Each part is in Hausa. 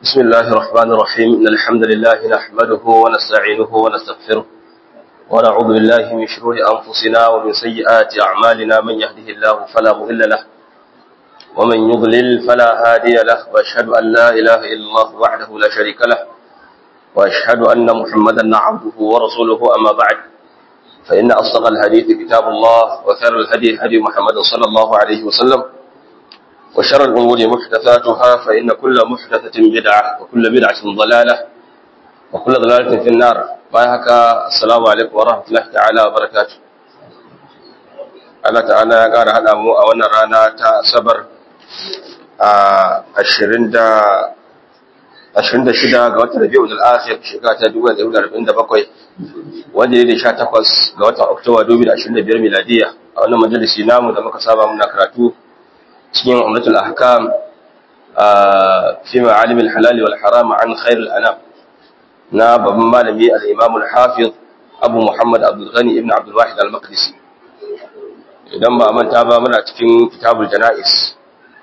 بسم الله الرحمن الرحيم إن الحمد لله نحمده ونستعينه ونستغفره ونعوذ بالله من شرور أنفسنا ومن سيئات أعمالنا من يهده الله فلا مضل له ومن يضلل فلا هادي له وأشهد أن لا إله إلا الله وحده لا شريك له وأشهد أن محمدا عبده ورسوله أما بعد فإن أصدق الحديث كتاب الله وخير الهدي هدي محمد صلى الله عليه وسلم وشر الأمور محدثاتها فإن كل محدثة بدعة وكل بدعة ضلالة وكل ضلالة في النار بايهك السلام عليكم ورحمة الله تعالى وبركاته Allah ta'ala ya ƙara haɗa mu a wannan rana ta Asabar a ashirin da ashirin da shida ga watan Rabi'u al-Akhir shekara ta dubu da dubu da arba'in da bakwai wanda ya da sha takwas ga watan Oktoba dubu da ashirin da biyar miladiya a wannan majalisi namu da muka saba muna karatu cikin umratul ahkam fi ma'alim al-halal wal haram an khair al-anam na babban malami al-imam al-hafiz Abu Muhammad Abdul Ghani ibn Abdul Wahid al-Maqdisi idan ba manta ba muna cikin kitabul janais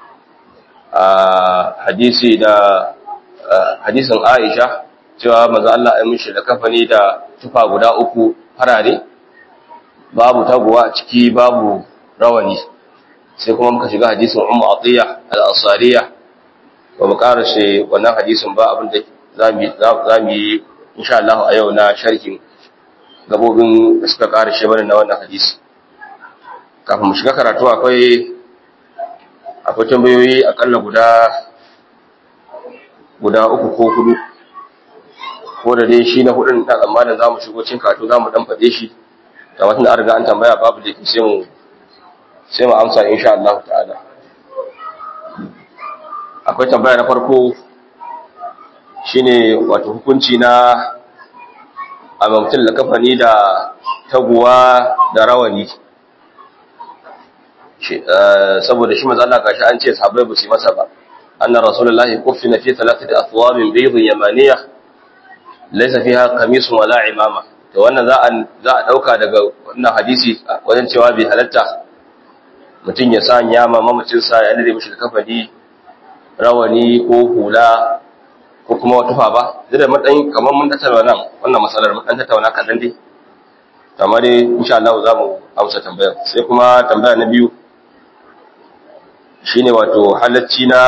hadisi da hadisin Aisha cewa manzo Allah ya mishi da kafani da tufa guda uku farare babu taguwa a ciki babu rawani sai kuma muka shiga hadisin Ummu Atiya al-Ansariya ba mu karashe wannan hadisin ba abin da zamu yi insha Allah a yau na sharhin gabobin da suka karashe mana na wannan hadisi kafin mu shiga karatu akwai akwai tambayoyi akalla guda guda uku ko hudu ko da dai shi na hudun dan tsammanin zamu shigo cin karatu zamu dan fade shi da watan da an riga an tambaya babu da sai mu sai mu amsa insha Allah ta'ala akwai tambaya na farko shine wato hukunci na a mutum da kafani da taguwa da rawani saboda shi manzo Allah gashi an ce sahabbai ba su masa ba anna rasulullahi kuffina fi thalathati athwabin bayd yamaniyah laysa fiha qamisun wala imama to wannan za a za a dauka daga wannan hadisi wajen cewa bai halatta mutum ya sanya ma mamacin sa ya nade mishi kafani rawani ko hula ko kuma wata ba zai da matsayin kamar mun tattauna nan wannan masalar mun dan tattauna kadan dai amma dai insha Allah za mu amsa tambayar sai kuma tambaya na biyu shine wato halacci na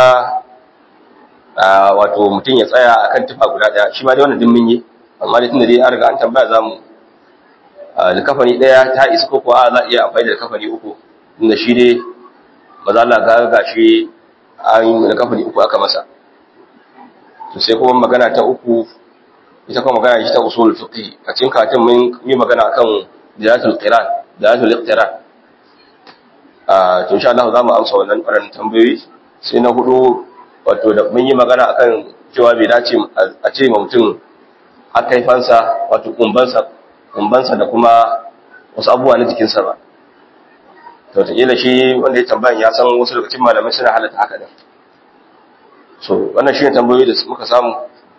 wato mutum ya tsaya akan tufa guda daya shi ma dai wannan din mun yi amma dai tunda dai an riga an tambaya za mu likafani daya ta isa ko kuwa za iya amfani da likafani uku tunda shi dai maza Allah ga gashi an likafani uku aka masa to sai kuma magana ta uku ita kuma magana ita ta usul fiqh a cikin katin mun yi magana akan jalatul qiran jalatul iqtiran ah to insha Allah za mu amsa wannan karan tambayoyi sai na hudu wato da mun yi magana akan cewa bai dace a ce ma mutum akaifansa wato kumbansa kumbansa da kuma wasu abubuwa na jikinsa ba to ta kila shi wanda ya tambayan ya san wasu daga cikin malamai suna halatta haka din so wannan shi ne tambayoyi da muka samu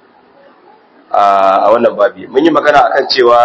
a wannan babi mun yi magana akan cewa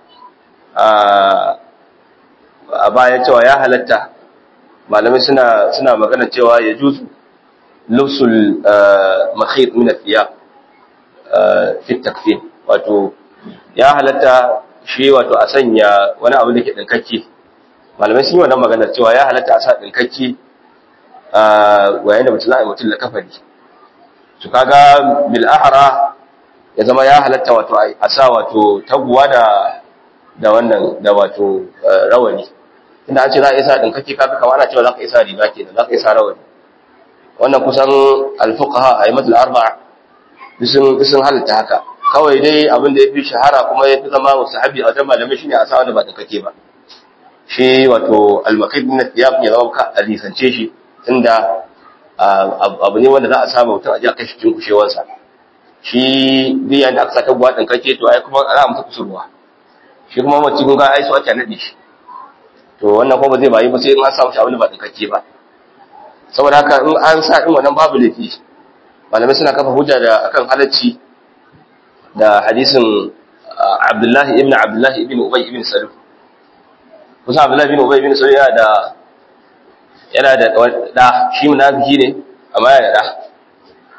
a baya cewa ya halatta malamai suna suna magana cewa ya juzu lubsul makhit min athiyab fi takfin wato ya halatta shi wato a sanya wani abu da ke dinkakke malamai sun yi wannan magana cewa ya halatta a sa dinkakke a yayin da mutum za a yi mutum da kafari su kaga bil ahra ya zama ya halatta wato a sa wato taguwa da da wannan da wato rawani inda an ce za a isa din kake kaga kamar ana cewa za ka isa riga kenan za ka isa rawani wannan kusan al-fuqaha aymatul arba'a sun sun halatta haka kawai dai abin da yafi shahara kuma yafi zama mustahabi a wajen malamai shine a sa wanda ba din kake ba shi wato al-maqid min thiyab ya zama ka alisance shi tunda abu ne wanda za a samu mutum a ji a kashi cikin kushewansa shi biyan da aka saka buwa ɗin kake to ai kuma ana mata kusurwa shi kuma mace kun ga ai su ake naɗe shi to wannan kuma ba zai bayi ba sai in an samu shi abin da ba ɗin kake ba saboda haka in an sa ɗin wannan babu laifi malamai suna kafa hujja da akan halacci da hadisin Abdullahi ibn Abdullahi ibn Ubay ibn Salul kusa Abdullahi ibn Ubay ibn Salul yana da yana da da shi munafiki ne amma yana da da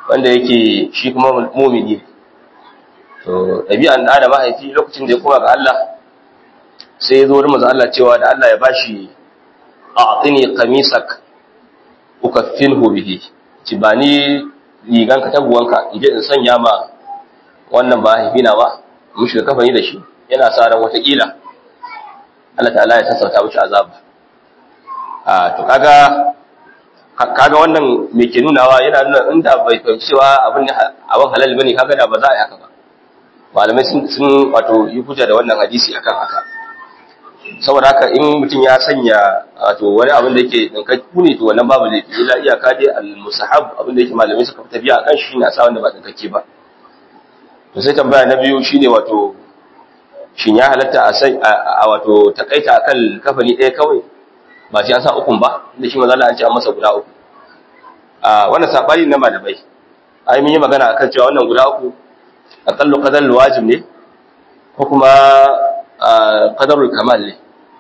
wanda yake shi kuma mumini to ɗabi'an da da mahaifi lokacin da ya koma ga Allah sai ya zo wurin manzo Allah cewa da Allah ya bashi a'tini qamisak ukaffinhu bihi ci ba ni rigan ka taguwanka in je in sanya ma wannan ba mahaifi na ba mu shiga kafani da shi yana sa ran watakila Allah ta'ala ya sassauta mishi azaba a to kaga kaga wannan me ke nunawa yana nuna inda bai fahimci cewa abin abin halal bane kaga da ba za a yi haka ba malamai sun sun wato yi hujja da wannan hadisi akan haka saboda haka in mutum ya sanya wato wani abin da yake dinkakku ne to wannan babu laifi illa iyaka dai al-musahab abin da yake malamai suka fi tafiya akan shi ne a sa wanda ba dinkakke ba to sai tambaya na biyu shine wato shin ya halatta a sai a wato takaita akan kafani ɗaya kawai ba sai an sa ukun ba inda shi manzo Allah an ce an masa guda uku a wannan sabani na malamai ai mun yi magana akan cewa wannan guda uku aqallu qadar wajib ne ko kuma qadarul kamal ne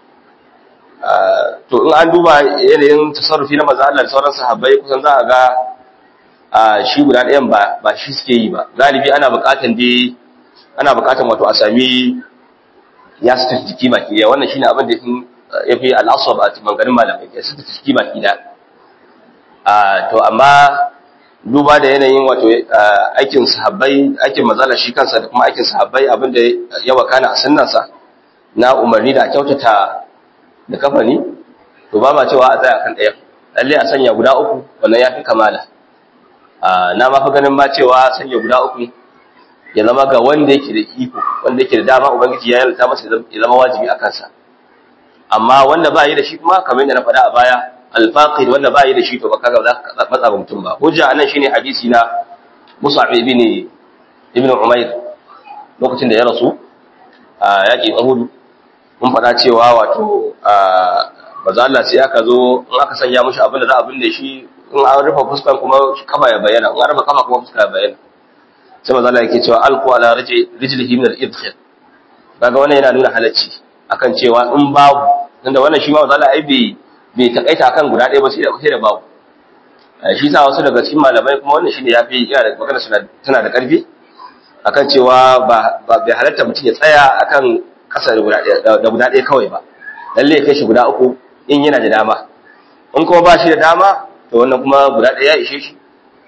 to in an duba yanayin tasarrufi na manzo Allah da sauran sahabbai kusan za a ga shi guda ɗayan ba ba shi suke yi ba galibi ana buƙatan dai ana buƙatan wato a sami ya sita jiki baki ɗaya wannan shine abin da ya fi al'asab a maganganun malamai ya sita jiki baki ɗaya to amma duba da yanayin wato aikin sahabbai aikin mazala shi kansa da kuma aikin sahabbai abin da ya wakana a sunnansa na umarni da kyautata da kafani to ba ma cewa a tsaya kan ɗaya lalle a sanya guda uku wannan ya fi kamala na ma fi ganin ma cewa sanya guda uku ya zama ga wanda yake da iko wanda yake da dama ubangiji ya yalta masa ya zama wajibi a kansa amma wanda ba yi da shi kuma kamar yadda na faɗa a baya alfaqir wanda ba yi da shi to baka ga za ka matsa ga mutum ba hujja anan shine hadisi na Mus'ab ibn ibn Umair lokacin da ya rasu a yakin Uhud mun faɗa cewa wato maza Allah sai aka zo in aka sanya mushi abin da za a binne shi in an rufe fuskan kuma kafa ya bayyana in an rufe kafa kuma fuska ya bayyana sai maza Allah yake cewa alqu ala rijlihi min al-idkhil kaga wannan yana nuna halacci akan cewa in babu tunda wannan shi ma maza Allah ai bai bai takaita akan guda ɗaya ba sai da sai da babu shi sa wasu daga cikin malamai kuma wannan shine yafi yana da magana suna tana da ƙarfi akan cewa ba bai halatta mutum ya tsaya akan kasa da guda ɗaya kawai ba lalle ya kai shi guda uku in yana da dama in kuma ba shi da dama to wannan kuma guda ɗaya ya ishe shi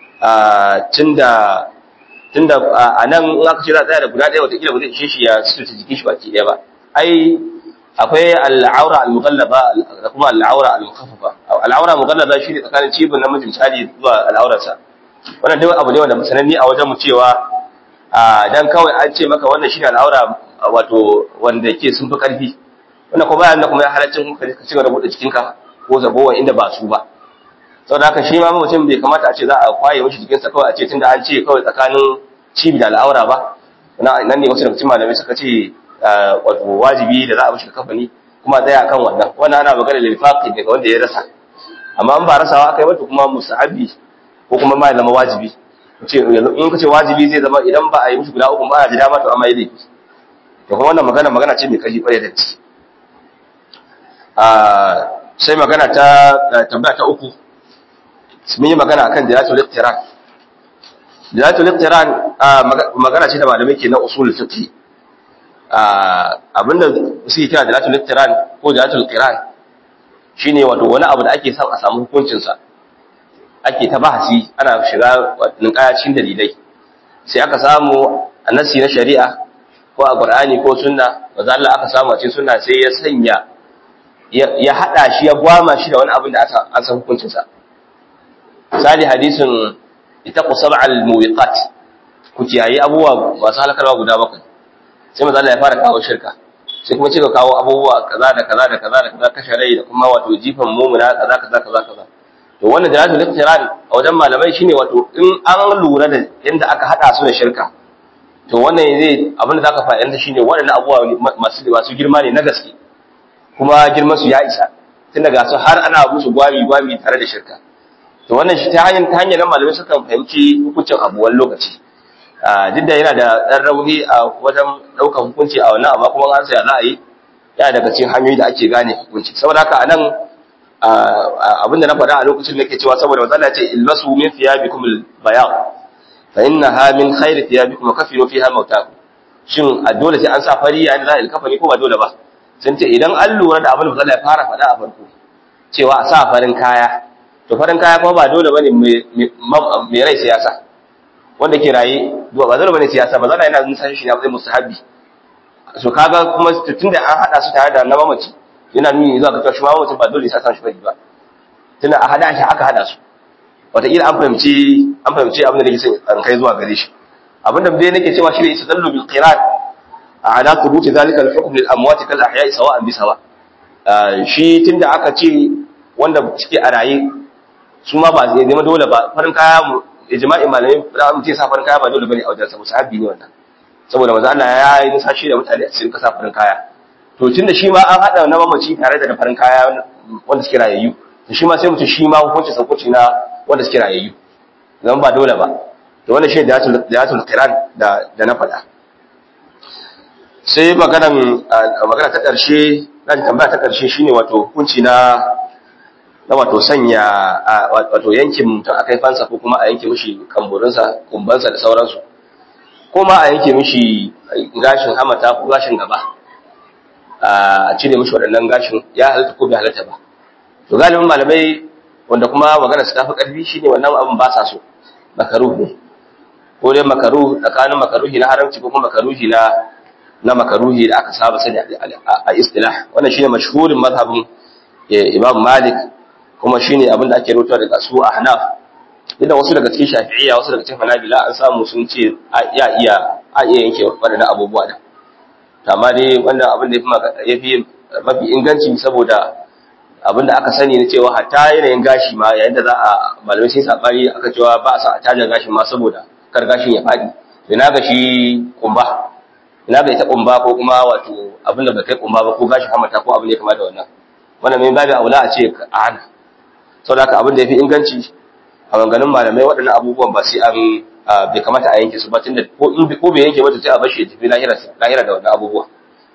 tunda tunda a nan in aka ce za a tsaya da guda ɗaya watakila ba zai ishe shi ya sututa jikin shi baki ɗaya ba ai akwai al'aura al-mughallaba da kuma al'aura al-mukhaffafa al'aura mughallaba shi ne tsakanin cibin namiji misali zuwa al'aurarsa wannan dai abu ne wanda musananni a wajen mu cewa dan kawai an ce maka wannan shine al'aura wato wanda ke sun fi ƙarfi wannan kuma bayan da kuma ya halaccin ka ci gaba da buɗe cikinka ko zabowa inda ba su ba saboda haka shi ma mutum bai kamata a ce za a kwaye mishi jikinsa kawai a ce tunda an ce kawai tsakanin cibi da al'aura ba nan ne wasu daga cikin malamai suka ce wato wajibi da za a mishi kafani kuma tsaya kan wannan wannan ana magana da lifaqi daga wanda ya rasa amma in ba rasawa aka yi mata kuma musahabi ko kuma ma ya zama wajibi ce in ka ce wajibi zai zama idan ba a yi mishi guda uku ba a ji dama to amma yi laifi to kuma wannan magana magana ce mai kashi kwarai da ci sai magana ta tambaya ta uku mun yi magana akan jiratul iqtiran jiratul iqtiran magana ce da malamai ke na usul fiqh abinda suke kira jiratul iqtiran ko jiratul qiran shine wato wani abu da ake son a samu hukuncin sa ake ta bahasi ana shiga ninkaya cikin dalilai sai aka samu annasi na shari'a ko a Qur'ani ko sunna maza Allah aka samu a cikin sunna sai ya sanya ya hada shi ya gwama shi da wani abin da aka an san hukuncin sa misali hadisin itaqu sab'al muwiqat ku kiyaye abubuwa masu halakarwa guda bakwai sai maza Allah ya fara kawo shirka sai kuma cika kawo abubuwa kaza da kaza da kaza da kaza kashe rai da kuma wato jifan mumuna kaza kaza kaza kaza to wannan jalatul iqtiran a wajen malamai shine wato in an lura da yanda aka hada su da shirka to wannan zai abin da zaka fa'ida shine waɗannan abubuwa masu masu girma ne na gaske kuma girman su ya isa tun daga su har ana musu gwami gwami tare da shirka to wannan shi ta hanyar ta hanyar nan malamai sukan fahimci hukuncin abu wani lokaci duk da yana da ɗan rauni a wajen ɗaukar hukunci a wannan amma kuma an saya za a yi yana daga cikin hanyoyi da ake gane hukunci saboda haka a nan abin da na faɗa a lokacin da ke cewa saboda matsala ce ilbasu min fiyabikum bayan fa innaha min khairi thiyabikum wa kafinu fiha mautakum shin a dole sai an sa fari yayin da za a ilkafani ko ba dole ba sun ce idan an lura da abin da ya fara faɗa a farko cewa a sa farin kaya to farin kaya kuma ba dole bane mai rai siyasa wanda ke raye ba dole bane siyasa ba zana yana nuna shi ne a mustahabi so kaga kuma tunda an hada su tare da na mamaci yana nuni zuwa ga cewa shi mamacin ba dole sai san shi bane ba tunda a hada shi aka hada su wataƙila an fahimci an fahimci abin da nake son an kai zuwa gare shi abin da dai nake cewa shi ne istadallu bil qiran ala thubuti zalika al hukm lil amwat kal ahya'i sawa'an bi sawa shi tunda aka ce wanda suke a raye su ma ba zai zama dole ba farin kaya mu ijma'i malamai da mu ce sa farin kaya ba dole bane a wajen sa musahabi ne wannan saboda manzo Allah ya yi nisa shi da mutane a cikin kasa farin kaya to tunda shi ma an hada na mamaci tare da farin kaya wanda suke rayayyu to shi ma sai mutum shi ma hukunci sauƙoci na wanda suke rayayyu zan ba dole ba to wannan shi da yatul qiran da da na faɗa sai maganan magana ta ƙarshe na tambaya ta ƙarshe shine wato hukunci na na wato sanya wato yankin mutum a kaifansa ko kuma a yanke mishi kamburinsa kumbansa da sauransu ko ma a yanke mishi gashin hamata ko gashin gaba a cire mishi waɗannan gashin ya halatta ko bai halatta ba to galibin malamai wanda kuma magana su tafi ƙarfi shine wannan abin ba sa so makaruh ne ko dai makaruh tsakanin makaruhi na haramci ko kuma makaruhi na na makaruhi da aka saba sani a istilah wannan shine mashhurin mazhabin Imam Malik kuma shine abin da ake rawaito daga su Ahnaf idan wasu daga cikin Shafi'iyya wasu daga cikin Hanabila an samu sun ce ya iya a iya yanke waɗannan abubuwa da amma dai wannan abin da yafi mafi inganci saboda abin da aka sani ne cewa hatta yanayin gashi ma yayin da za a malamai sai sabani aka cewa ba a sa a taja gashin ma saboda kar gashin ya faɗi ina ga shi kumba ina ga ita kumba ko kuma wato abin da bai kai kumba ba ko gashin hamata ko abin da ya kama da wannan wannan mai babu aula a ce a hana saboda haka abin da yafi inganci a maganganun malamai waɗannan abubuwan ba sai an bai kamata a yanke su ba tunda ko in ko bai yanke ba to sai a bar shi ya tafi lahira lahira da wannan abubuwa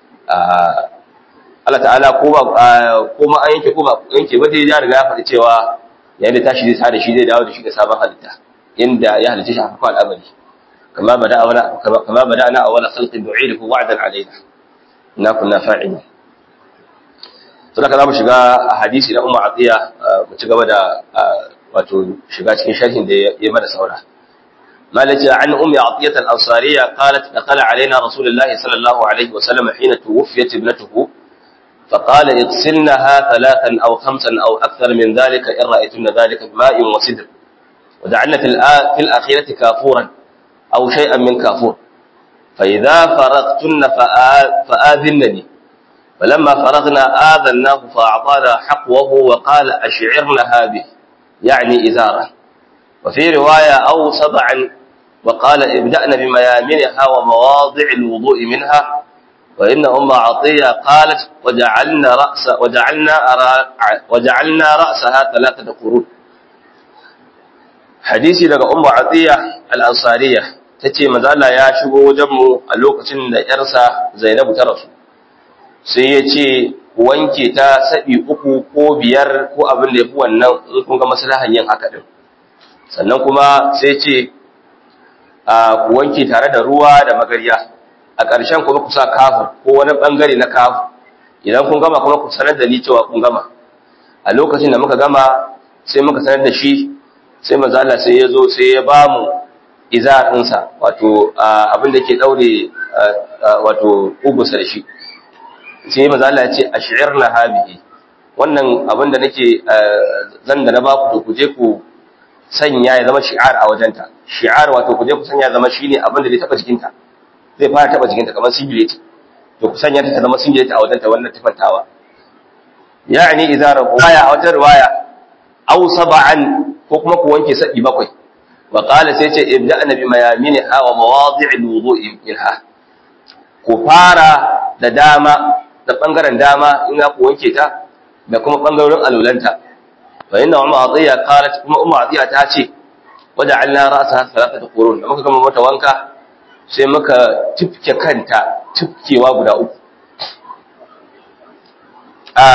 Allah ta'ala ko ba ko ma an yanke ko ba yanke ba dai ya riga ya faɗi cewa yayin da tashi zai sa da shi zai dawo da shi da sabon halitta inda ya halitta shi a farkon al'amari kama bada awala kama bada ana awala khalqin nu'iduhu wa'dan alaina inna kunna fa'ilin to da zamu shiga hadisi na umma atiya mu ci gaba da wato shiga cikin sharhin da ya mana saura مالك عن أم عطية الأنصارية قالت دخل علينا رسول الله صلى الله عليه وسلم حين توفيت ابنته فقال اغسلنها ثلاثا أو خمسا أو أكثر من ذلك إن رأيتن ذلك بماء وسدر ودعنا في, في الأخيرة كافورا أو شيئا من كافور فإذا فرغتن فآذنني فلما فرغنا آذناه فأعطانا حقوه وقال أشعرنها به يعني إزارا وفي رواية أو صدعا وقال ابدأنا بميامنها ومواضع الوضوء منها وإن أم عطية قالت وجعلنا رأس وجعلنا وجعلنا رأسها ثلاثة قرون hadisi daga ummu atiya al-ansariya tace manzo Allah ya shigo wajen mu a lokacin da yarsa Zainabu ta rasu sai ya ce wanke ta sabi uku ko biyar ko abin da yafi wannan in kun ga maslahan yin haka din sannan kuma sai ce a ku wanke tare da ruwa da magarya a ƙarshen kuma ku sa kafu ko wani bangare na kafu idan kun gama kuma ku sanar da ni cewa kun gama a lokacin da muka gama sai muka sanar da shi sai manzo Allah sai ya zo sai ya ba mu izar ɗinsa wato abin da ke daure wato ugusa da shi sai manzo Allah ya ce ash'irna habihi wannan abin da nake zan da na ba ku to ku je ku sanya ya zama shi'ar a wajenta shi'ar wato ku je ku sanya ya zama shine abin da zai taba jikinta zai fara taba jikinta kamar singlet to ku sanya ta ta zama singlet a wajenta wannan tufantawa ya'ni izarahu aya a wata riwaya aw sab'an ko kuma ku wanke sadi bakwai wa qala sai ce ibda'na bi mayaminha wa mawadi'il wudu'i minha ku fara da dama da bangaren dama in ku wanke ta da kuma bangarorin alulanta fa inna umma atiya qalat kuma umma atiya ta ce waja'alna ra'saha thalathata qurun da muka gama mata wanka sai muka tifke kanta tifkewa guda uku a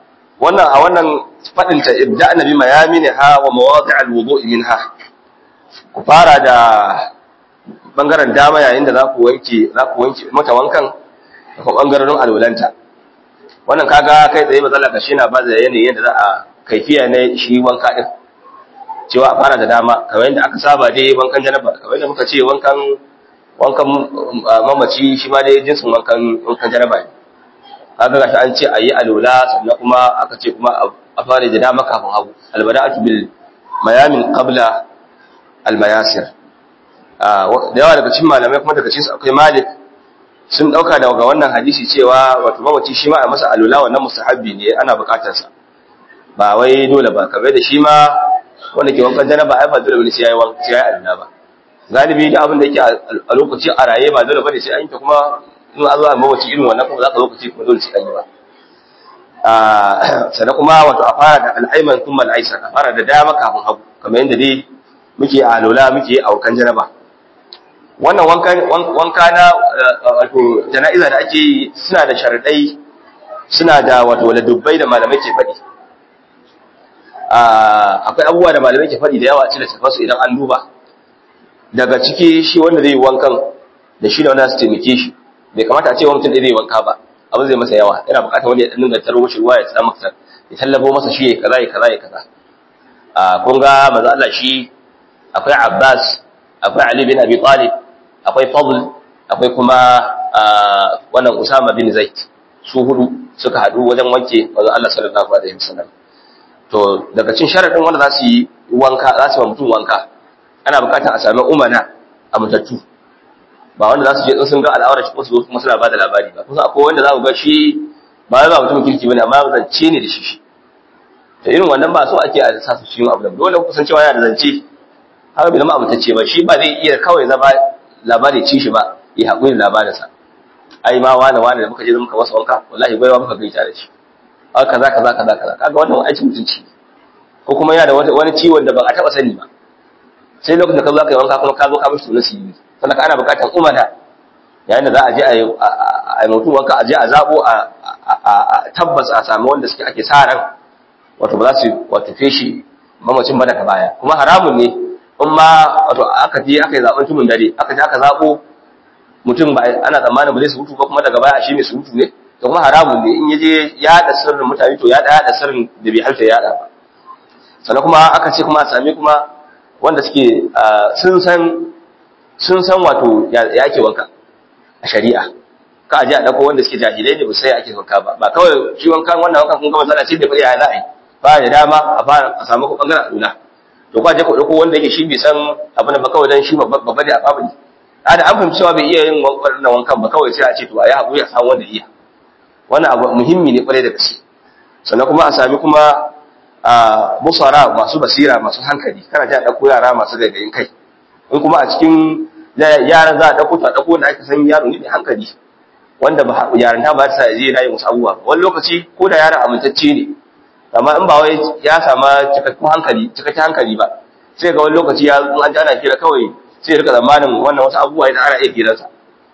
wannan a wannan fadin ta ibda nabi mayamini ha wa mawadi' alwudu' minha ku fara da bangaren dama yayin da za ku wanke za ku wanke mata wankan da kuma bangaren alwalanta wannan kaga kai tsaye matsala ka na ba da yanayin yadda za a kaifiya na shi wanka din cewa a fara da dama kamar yadda aka saba dai wankan janaba kamar yadda muka ce wankan wankan mamaci shi ma dai jinsin wankan wankan janaba ne kaga gashi an ce a yi alola sannan kuma aka ce kuma a fara da dama kafin hagu albada'atu bil mayamin qabla al mayasir da yawa daga cikin malamai kuma daga cikin akwai malik sun dauka daga wannan hadisi cewa wato mamaci shi ma a masa alola wannan mustahabbi ne ana bukatar sa ba wai dole ba kamar da shi ma wanda ke wankan janaba ai ba dole bane sai yayi wanka sai yayi alola ba galibi da abin da yake a lokaci a raye ba dole bane sai an yi ta kuma in an zo a mawaci irin wannan kuma za ka lokaci kuma dole sai an yi ba sannan kuma wato a fara da al'aiman kuma al'aisar a fara da dama kafin hagu kamar yadda dai muke a lola muke a wakan janaba wannan wanka na wato jana'iza da ake yi suna da sharaɗai suna da wato ladubbai da malamai ke faɗi akwai abubuwa da malamai ke faɗi da yawa a cikin littafansu idan an duba daga ciki shi wanda zai yi wankan da shi da wanda su taimake shi bai kamata a ce wa mutum ɗaya zai wanka ba abin zai masa yawa yana buƙatar wani ya ɗan dinga taro shi ruwa ya tsaya masa ya tallabo masa shi ya kaza ya kaza ya kaza a kun ga manzo Allah shi akwai Abbas akwai Ali bin Abi Talib akwai Fadl akwai kuma wannan Usama bin Zaid su hudu suka haɗu wajen wanke manzo Allah sallallahu alaihi wasallam to daga cin sharadin wanda za su yi wanka za su yi mutum wanka ana buƙatar a sami umana a mutattu ba wanda za su je in sun ga al'aurar shi ko su zo kuma suna ba da labari ba kusa akwai wanda za ku ga shi ba wai ba mutum kirki bane amma zance ne da shi shi to irin wannan ba so ake a sa su cikin abu da dole ku san cewa yana da zance haka bai zama abutacce ba shi ba zai iya kawai zama labari ci shi ba ya haƙuri da labarinsa ai ma wani wani da muka je muka masa wanka wallahi baiwa muka gaita da shi a kaza kaza kaza kaza kaga wannan aikin mutunci ko kuma yana da wani ciwon da ba a taɓa sani ba sai lokacin da ka zo ka yi wanka kuma ka zo ka mishi tunasi sannan ana buƙatar umada yayin da za a je a yi mutum wanka a je a zabo a tabbas a sami wanda suke ake sa ran wato ba za su wato feshi mamacin ba daga baya kuma haramun ne in ma wato aka je aka yi zaben tumun dare aka je aka zabo mutum ba ana tsammanin ba zai su mutu ba kuma daga baya shi mai su mutu ne to kuma haramun ne in ya je ya da sirrin mutane to ya da sirrin da bai halta ya da ba sannan kuma aka ce kuma a sami kuma wanda suke sun san sun san wato ya ake wanka a shari'a ka aje a dauko wanda suke jahilai ne ba sai ake wanka ba ba kawai shi wankan wannan wankan kun ga matsala ce da fari ya za'a yi ba da dama a fara a samu ku bangaren aduna to kwa je ku dauko wanda yake shi bai san abin da ba kawai dan shi babba ne a babali a da an fahimci cewa bai iya yin wannan wankan ba kawai sai a ce to a yi haƙuri a samu wanda iya wannan abu muhimmi ne kwarai da gaske sannan kuma a sami kuma a musara masu basira masu hankali kana ji a ɗauko yara masu gaigayin kai in kuma a cikin yaran za a ɗauko ta ɗauko da aka san yaro ne mai hankali wanda ba yaran ta ba ta sa je na yi musu abubuwa wani lokaci ko da yaron amintacce ne amma in ba wai ya sama cikakken hankali cikakken hankali ba sai ga wani lokaci ya an ji ana kira kawai sai ya rika zamanin wannan wasu abubuwa da ana iya kiransa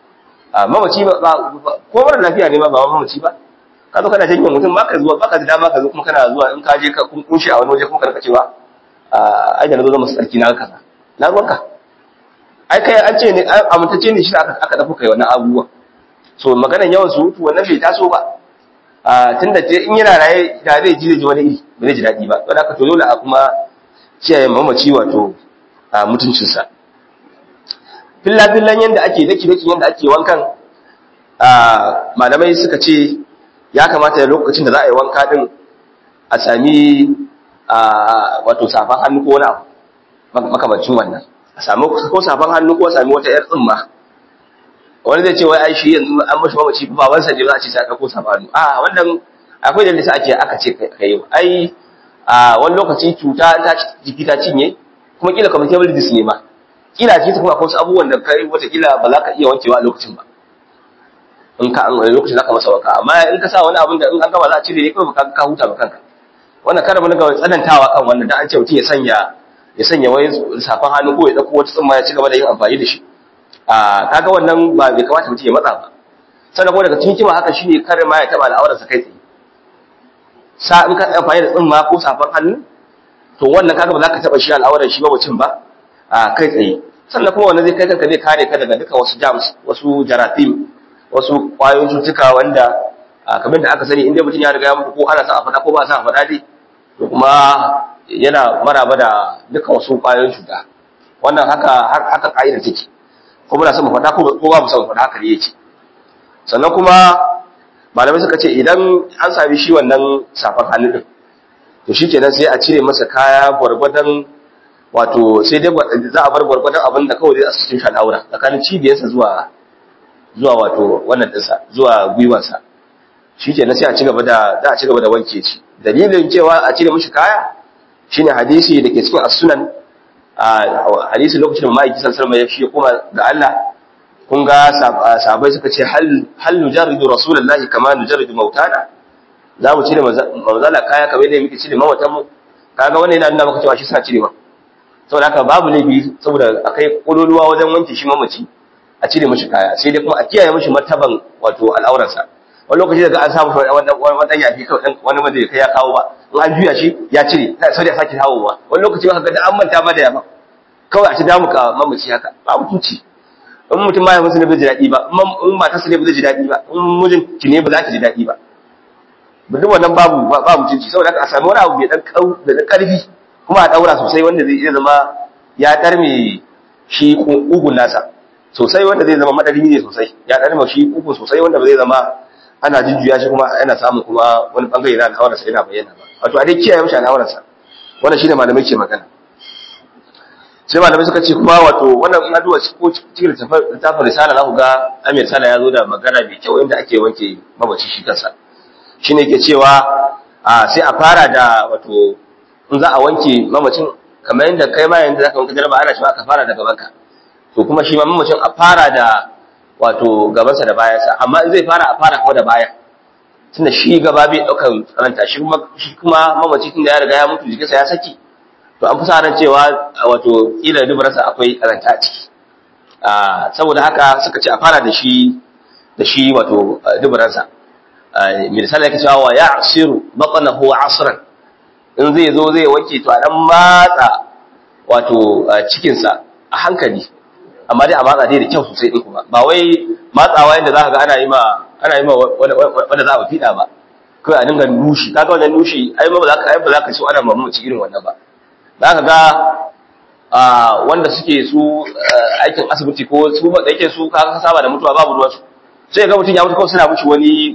a mamaci ba ko mara lafiya ne ma ba mamaci ba ka zo kana janye mutum ba ka zuwa ba ka da dama ka zo kuma kana zuwa in ka je ka kunshi a wani waje kuma ka rika cewa ai da na zo zama sarki na kaza na ruwanka ai kai an ce ne amintacce ne shi aka aka dafa kai wannan abubuwa so maganar yawan surutu wannan bai taso ba a tunda in yana raye da zai ji ji wani iri ba zai ji daɗi ba don haka to dole a kuma kiyaye mamaci wato a mutuncinsa filla-fillan yadda ake daki-daki yadda ake wankan malamai suka ce ya kamata da lokacin da za a yi wanka din a sami wato safan hannu ko wani abu makamacin wannan a sami ko safan hannu ko sami wata yar tsimma wani zai ce wai ai shi yanzu an mashi mamaci babansa ne za a ce sai aka ko safan hannu a wannan akwai da lissa ake aka ce ka yi ai a wani lokaci cuta ta jiki ta cinye kuma kila communicable disease ne ma kila ce kuma akwai wasu abubuwan da kai wata kila ba za ka iya wankewa a lokacin ba in ka an lokacin za ka masa wanka amma in ka sa wani abin da in an gama za a cire ne kawai ka ka huta ba kanka wannan kada mun ga tsanantawa kan wannan dan an ce mutum ya sanya ya sanya wani safan hannu ko ya dauko wata tsumma ya ci gaba da yin amfani da shi a kaga wannan ba bai kamata mutum ya matsa ba sannan kuma daga cikin kima haka shine kare ma ya taba al'aurarsa kai tsaye sa in ka amfani da tsumma ko safan hannu to wannan kaga ba za ka taba shi al'aurar shi ba mutum ba a kai tsaye sannan kuma wannan zai kai kanka zai kare ka daga duka wasu germs wasu jarathim wasu kwayoyin cutuka wanda kamar da aka sani inda mutum ya riga ya mutu ko ana sa a faɗa ko ba sa a faɗa dai to kuma yana maraba da duka wasu kwayoyin cuta wannan haka haka ka'ida take ko muna son mu faɗa ko ba mu son mu faɗa haka ne yake sannan kuma malamai suka ce idan an sami shi wannan safan hannu din to shi kenan sai a cire masa kaya gwargwadon wato sai dai za a bar gwargwadon abin da kawai zai a cikin shalaura tsakanin cibiyarsa zuwa zuwa wato wannan dinsa zuwa gwiwansa shi kenan sai a ci gaba da za a ci gaba da wanke shi dalilin cewa a cire mishi kaya shine hadisi da ke cikin as-sunan a hadisi lokacin da ma'aiki sallallahu alaihi wasallam ya shi kuma ga Allah kun ga sahabbai suka ce hal nujarridu rasulullahi kama nujarridu mautana za mu cire manzala kaya kamar yadda muke cire mawatan mu kaga wannan yana nuna maka cewa shi suna cirewa saboda haka babu laifi saboda akai kololuwa wajen wanke shi mamaci a cire mishi kaya sai dai kuma a kiyaye mishi martaban wato al'auransa wani lokaci daga an samu wani dan yafi wani ma zai kai ya kawo ba in an juya shi ya cire sai ya sake hawowa wani lokaci ba ka ga an manta ba da yafa kawai a ci damu ka mamaci haka ba mutunci in mutum ma ya musu ne bai ji daɗi ba in matarsa ne ba zai ji daɗi ba in mijin ki ne ba za ki ji daɗi ba duk wannan babu ba mutunci saboda haka a sami wani abu mai dan da ƙarfi kuma a ɗaura sosai wanda zai iya zama ya ɗarme shi ugun nasa sosai wanda zai zama madari ne sosai ya ɗarme shi ugun sosai wanda ba zai zama ana jujjuya shi kuma yana samun kuma wani bangare na al'aurarsa yana bayyana ba wato a dai kiyaye mishi al'aurarsa wannan shine malamai ke magana sai malamai suka ce kuma wato wannan in aduwa ko cikin littafin risala za ku ga amir sala ya zo da magana mai kyau inda ake wanke mabaci shi kansa shine ke cewa a sai a fara da wato in za a wanke mamacin kamar yadda kai ma yanzu zaka wanke jaraba ana cewa ka fara da gabanka to kuma shi ma mamacin a fara da wato gabansa da bayansa amma in zai fara a fara kawai da baya tunda shi gaba bai daukan tsananta shi kuma shi kuma mamaci tunda ya riga ya mutu jikinsa ya saki to an fi sa ran cewa wato kila dubarsa akwai karanta a ciki saboda haka suka ce a fara da shi da shi wato dubarsa misali yake cewa wa ya'siru batnahu asran in zai zo zai wanke to a dan matsa wato cikin sa a hankali amma dai a matsa dai da kyau sosai din kuma ba wai matsawa yanda zaka ga ana yi ma ana yi ma wanda za a fida ba kai a dinga nushi kaga wannan nushi ai ba za ka ai ba za ka so ana mamaci irin wannan ba za ka ga wanda suke su aikin asibiti ko su da yake su ka saba da mutuwa babu ruwansu sai ga mutum ya mutu kawai suna mushi wani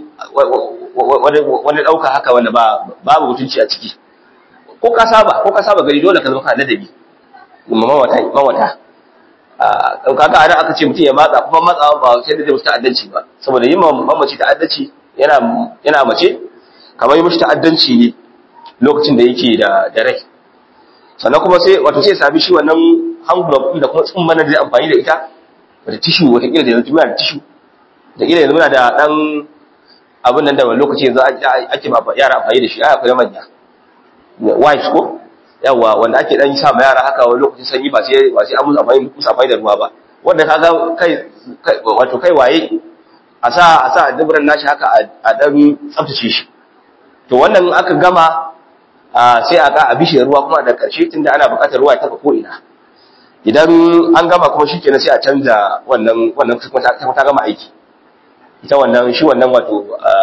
wani ɗauka haka wanda ba babu mutunci a ciki ko ka saba ko ka saba gari dole ka zama kana ladabi mawata mawata kaga ana aka ce mutum ya matsa kuma matsawa ba sai da zai musu ta'addanci ba saboda yin mamaci ta'addanci yana yana mace kamar yi mushi ta'addanci ne lokacin da yake da da rai sannan kuma sai wato sai sami shi wannan envelope din da kuma tsumman da zai amfani da ita wata tissue wata kila da yanzu muna da tissue da kila yanzu muna da dan abin nan da wani lokaci yanzu ake ba yara amfani da shi ai akwai manya wipes ko yawa wanda ake dan sa ma yara haka wani lokacin sanyi ba sai ba sai an musu amfani musu amfani da ruwa ba wanda kaga kai wato kai waye a sa a sa duburan nashi haka a dan tsaftace shi to wannan aka gama sai a ga a bishe ruwa kuma da ƙarshe tunda ana buƙatar ruwa ya taɓa ko ina idan an gama kuma shi kenan sai a canza wannan wannan kuma ta gama aiki ita wannan shi wannan wato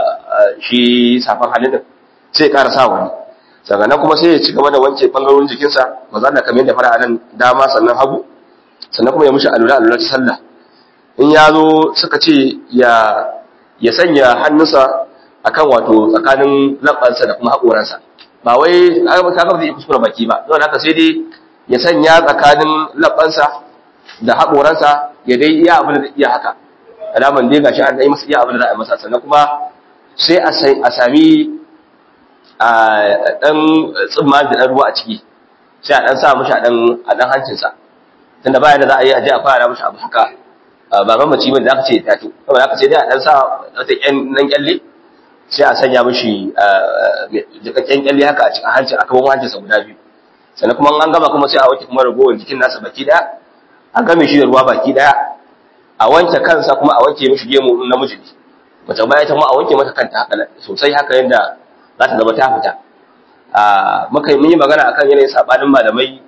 shi safan hannun din sai ya ƙara sa wani sannan kuma sai ya ci gaba da wanke ɓangarorin jikinsa ba za a kamar yadda fara a nan dama sannan hagu sannan kuma ya mushi alula alula ta sallah in ya zo suka ce ya ya sanya hannunsa akan wato tsakanin labbansa da kuma haƙoransa ba wai kaga zai kuskura baki ba don haka sai dai ya sanya tsakanin labbansa da haƙoransa ya dai iya abin da iya haka alaman dai gashi an yi masa iya abin da za a masa sannan kuma sai a sami a dan tsimma da dan ruwa a ciki sai a dan sa mishi a dan a dan hancinsa tunda bayan da za a yi a je a fara mishi abu haka ba mamaci bane da aka ce tato saboda haka sai dai a dan sa wata ƴan nan kyalle sai a sanya mishi jikakken kyalle haka a cikin hancin a kaman hancinsa guda biyu sannan kuma an gama kuma sai a wanke kuma ragowar jikin nasa baki daya a game shi da ruwa baki daya a wanke kansa kuma a wanke mishi gemu namiji ne mace baya ta ma a wanke mata kanta haka sosai haka yadda za ta zama ta fita a muka yi mun yi magana akan yanayin sabanin malamai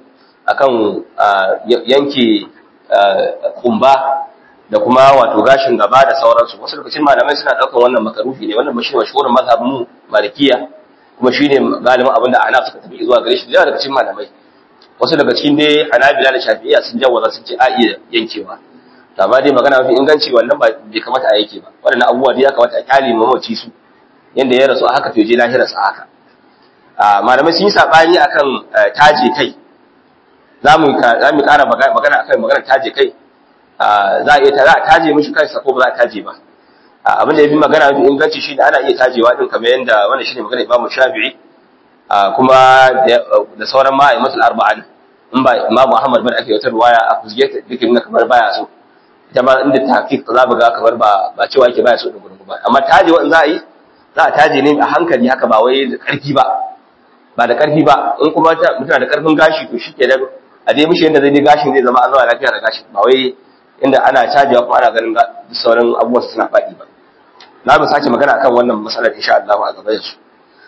akan yanke kumba da kuma wato gashin gaba da sauransu wasu lokacin malamai suna ɗaukar wannan makarufi ne wannan shi ne mashhurin mazhabin mu malikiya kuma shi ne galibin abin da ana suka tafi zuwa gare shi da daga cikin malamai wasu daga cikin dai hanabila da shafi'iyya sun jawaza sun ce a iya yankewa to amma dai magana mafi inganci wannan ba bai kamata a yake ba waɗannan abubuwa dai ya kamata a kyale mamaci su yanda ya rasu a haka to je lahirarsa haka malamai sun yi saɓani akan taje kai za mu ƙara magana akan magana taje kai za a iya za a taje mishi kansa ko ba za a taje ba abin da ya fi magana mafi inganci shi ana iya tajewa din kamar yadda wannan shi ne magana imam shafi'i kuma da sauran ma'aimatul arba'an in ba imam muhammad bin ake wata ruwaya a fuzge ta duk na kamar baya so ita ma inda tahqiq za mu ga kamar ba ba cewa yake baya so da gurin ba amma tajewa in za a yi za a taje ne a hankali haka ba wai da ƙarfi ba ba da ƙarfi ba in kuma mutum da ƙarfin gashi to shi kenan a dai mishi yadda zai dai gashin zai zama an zama lafiya da gashi ba wai inda ana cajewa kuma ana ganin sauran abubuwan suna faɗi ba na mu sake magana akan wannan matsalar insha Allah a gaba yanzu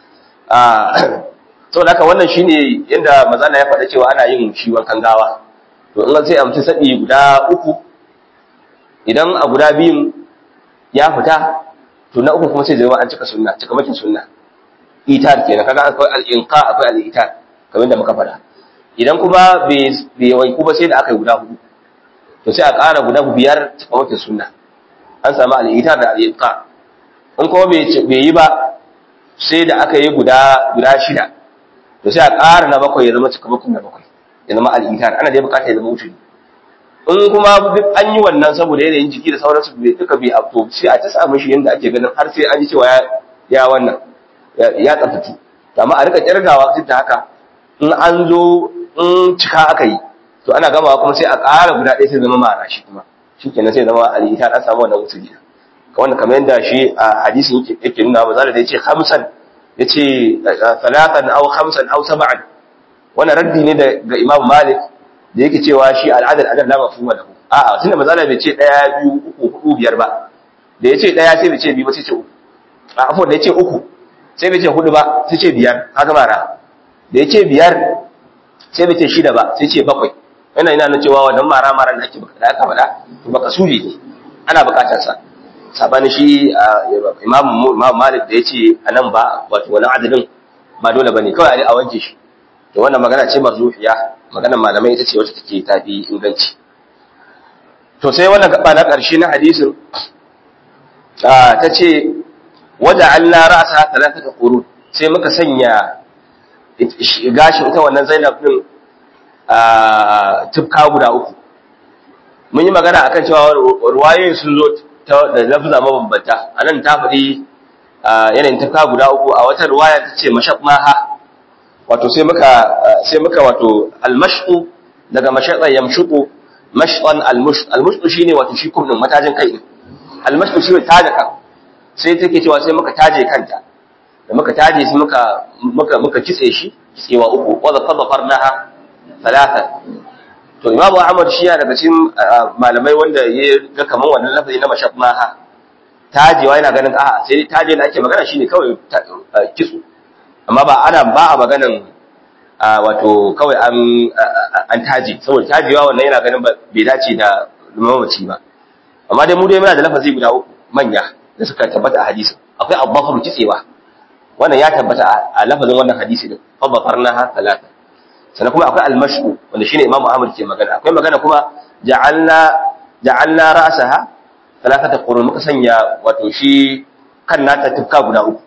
to da haka wannan shine yadda mazana ya faɗa cewa ana yin shi wankan gawa to in sai a mutum saɗi guda uku idan a guda biyun ya fita to na uku kuma sai zama an cika sunna cika makin sunna itar kenan kaga akwai al-inqa akwai al-itar kamar da muka faɗa idan kuma bai wanku ba sai da aka yi guda hudu to sai a ƙara guda biyar cika makin sunna an samu al-itar da al-inqa in kuma bai yi ba sai da aka yi guda guda shida to sai a ƙara na bakwai ya zama cika makin na bakwai ya zama al-itar ana da bukata ya zama wuce in kuma duk an yi wannan saboda yanayin jiki da sauransu bai duka bai abto sai a ta samu shi yanda ake ganin har sai an ji cewa ya wannan ya tsaftace amma a rika kirgawa duk da haka in an zo in cika aka yi to ana gamawa kuma sai a ƙara guda ɗaya sai zama mara shi kuma shikenan sai zama alita an samu wannan wuturi ka wannan kamar yadda shi a hadisin yake yake nuna ba zalla da yace khamsan yace salatan aw khamsan aw sab'an wannan raddi ne ga Imam Malik da yake cewa shi al'adar adar la mafhuma lahu a'a tunda mazala bai ce daya biyu uku hudu biyar ba da yace daya sai bai ce biyu ba sai ce uku a afo da yace uku sai bai ce hudu ba sai ce biyar haka mara da yace biyar sai bai ce shida ba sai ce bakwai yana ina nan cewa wannan mara mara da ake da aka faɗa to baka suri ne ana bukatar sa sabanin shi imam imam malik da yace anan ba wato wannan adadin ba dole bane kawai a wanke shi to wannan magana ce marzuhiya maganar malamai ita ce wacce take tafi inganci to sai wannan gaba na ƙarshe na hadisin ta ce waja Allah ra'asa talata qurun sai muka sanya gashin ita wannan Zainab din tufka guda uku mun yi magana akan cewa ruwayoyin sun zo da lafza mabambanta anan ta faɗi yanayin tufka guda uku a wata ruwaya ta ce mashaqmaha wato sai muka sai muka wato almashu daga mashaqa yamshuqu mashqan almush almush shine wato shi kuma matajin kai ne almashu shi taje kan sai take cewa sai muka taje kanta da muka taje shi muka muka muka kitse shi kitsewa uku wa zafarnaha talata to imamu ahmad shi ya daga cikin malamai wanda ya ga kaman wannan lafazi na mashaqmaha tajewa yana ganin a'a sai taje da ake magana shine kawai kitso amma ba ana ba a maganan wato kawai an an taji saboda tajiwa wannan yana ganin bai dace da mamaci ba amma dai mu dai muna da lafazi guda uku manya da suka tabbata a hadisi akwai abbafaru kitsewa wannan ya tabbata a lafazin wannan hadisi din abbafarnaha talata sannan kuma akwai almashu wanda shine imamu ahmad ke magana akwai magana kuma ja'alna ja'alna ra'saha talatata qurun muka sanya wato shi kan nata tufka guda uku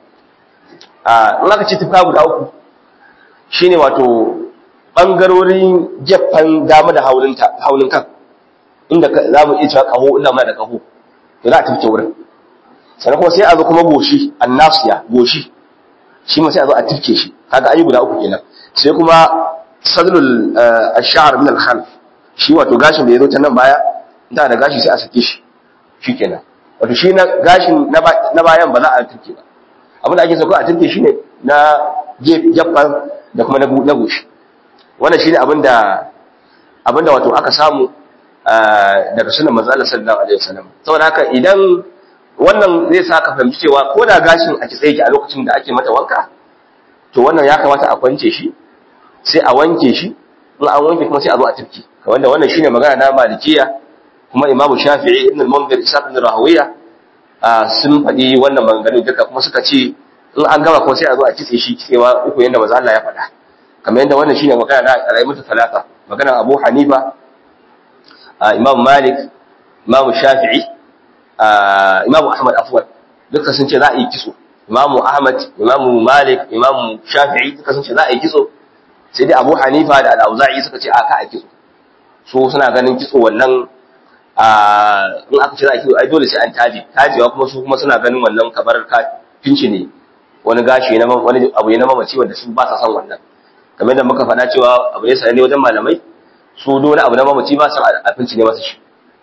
in aka ce tufka guda uku shine wato ɓangarorin gefen dama da haunin kan inda za mu iya cewa ƙaho inda muna da ƙaho to za a tufke wurin sannan kuma sai a zo kuma goshi annasiya goshi shi ma sai a zo a tufke shi kaga an yi guda uku kenan sai kuma sadlul ash-sha'r min al-khalf shi wato gashin da ya zo ta nan baya da da gashi sai a sake shi shikenan wato shi na gashin na bayan ba za a tufke ba abin da ake so ko a tunke shi ne na gefen da kuma na goshi wannan shi ne abin da wato aka samu daga sunan manzala sallallahu alaihi wasallam saboda haka idan wannan zai sa ka fahimci cewa ko da gashin a kitse yake a lokacin da ake mata wanka to wannan ya kamata a kwance shi sai a wanke shi in an wanke kuma sai a zo a tafki wanda wannan shine magana na malikiya kuma imamu shafi'i ibn al-munzir isa ibn rahawiya sun faɗi wannan maganganu duka kuma suka ce in an gama kuma sai a zo a kitse shi kitsewa uku yanda manzo Allah ya faɗa kamar yadda wannan shine magana na alaimatu talata magana Abu Hanifa Imam Malik Imam Shafi'i Imam Ahmad afwan duka sun ce za a yi kitso Imam Ahmad Imam Malik Imam Shafi'i duka sun ce za a yi kitso sai dai Abu Hanifa da Al-Auza'i suka ce a ka a kitso su suna ganin kitso wannan in aka ce za a kitso ai dole sai an taje tajewa kuma su kuma suna ganin wannan kamar ka finci ne wani gashi na wani abu ne na mamaci wanda su ba sa son wannan kamar da muka faɗa cewa abu ne sananne wajen malamai su dole abu na mamaci ba su abinci ne masa shi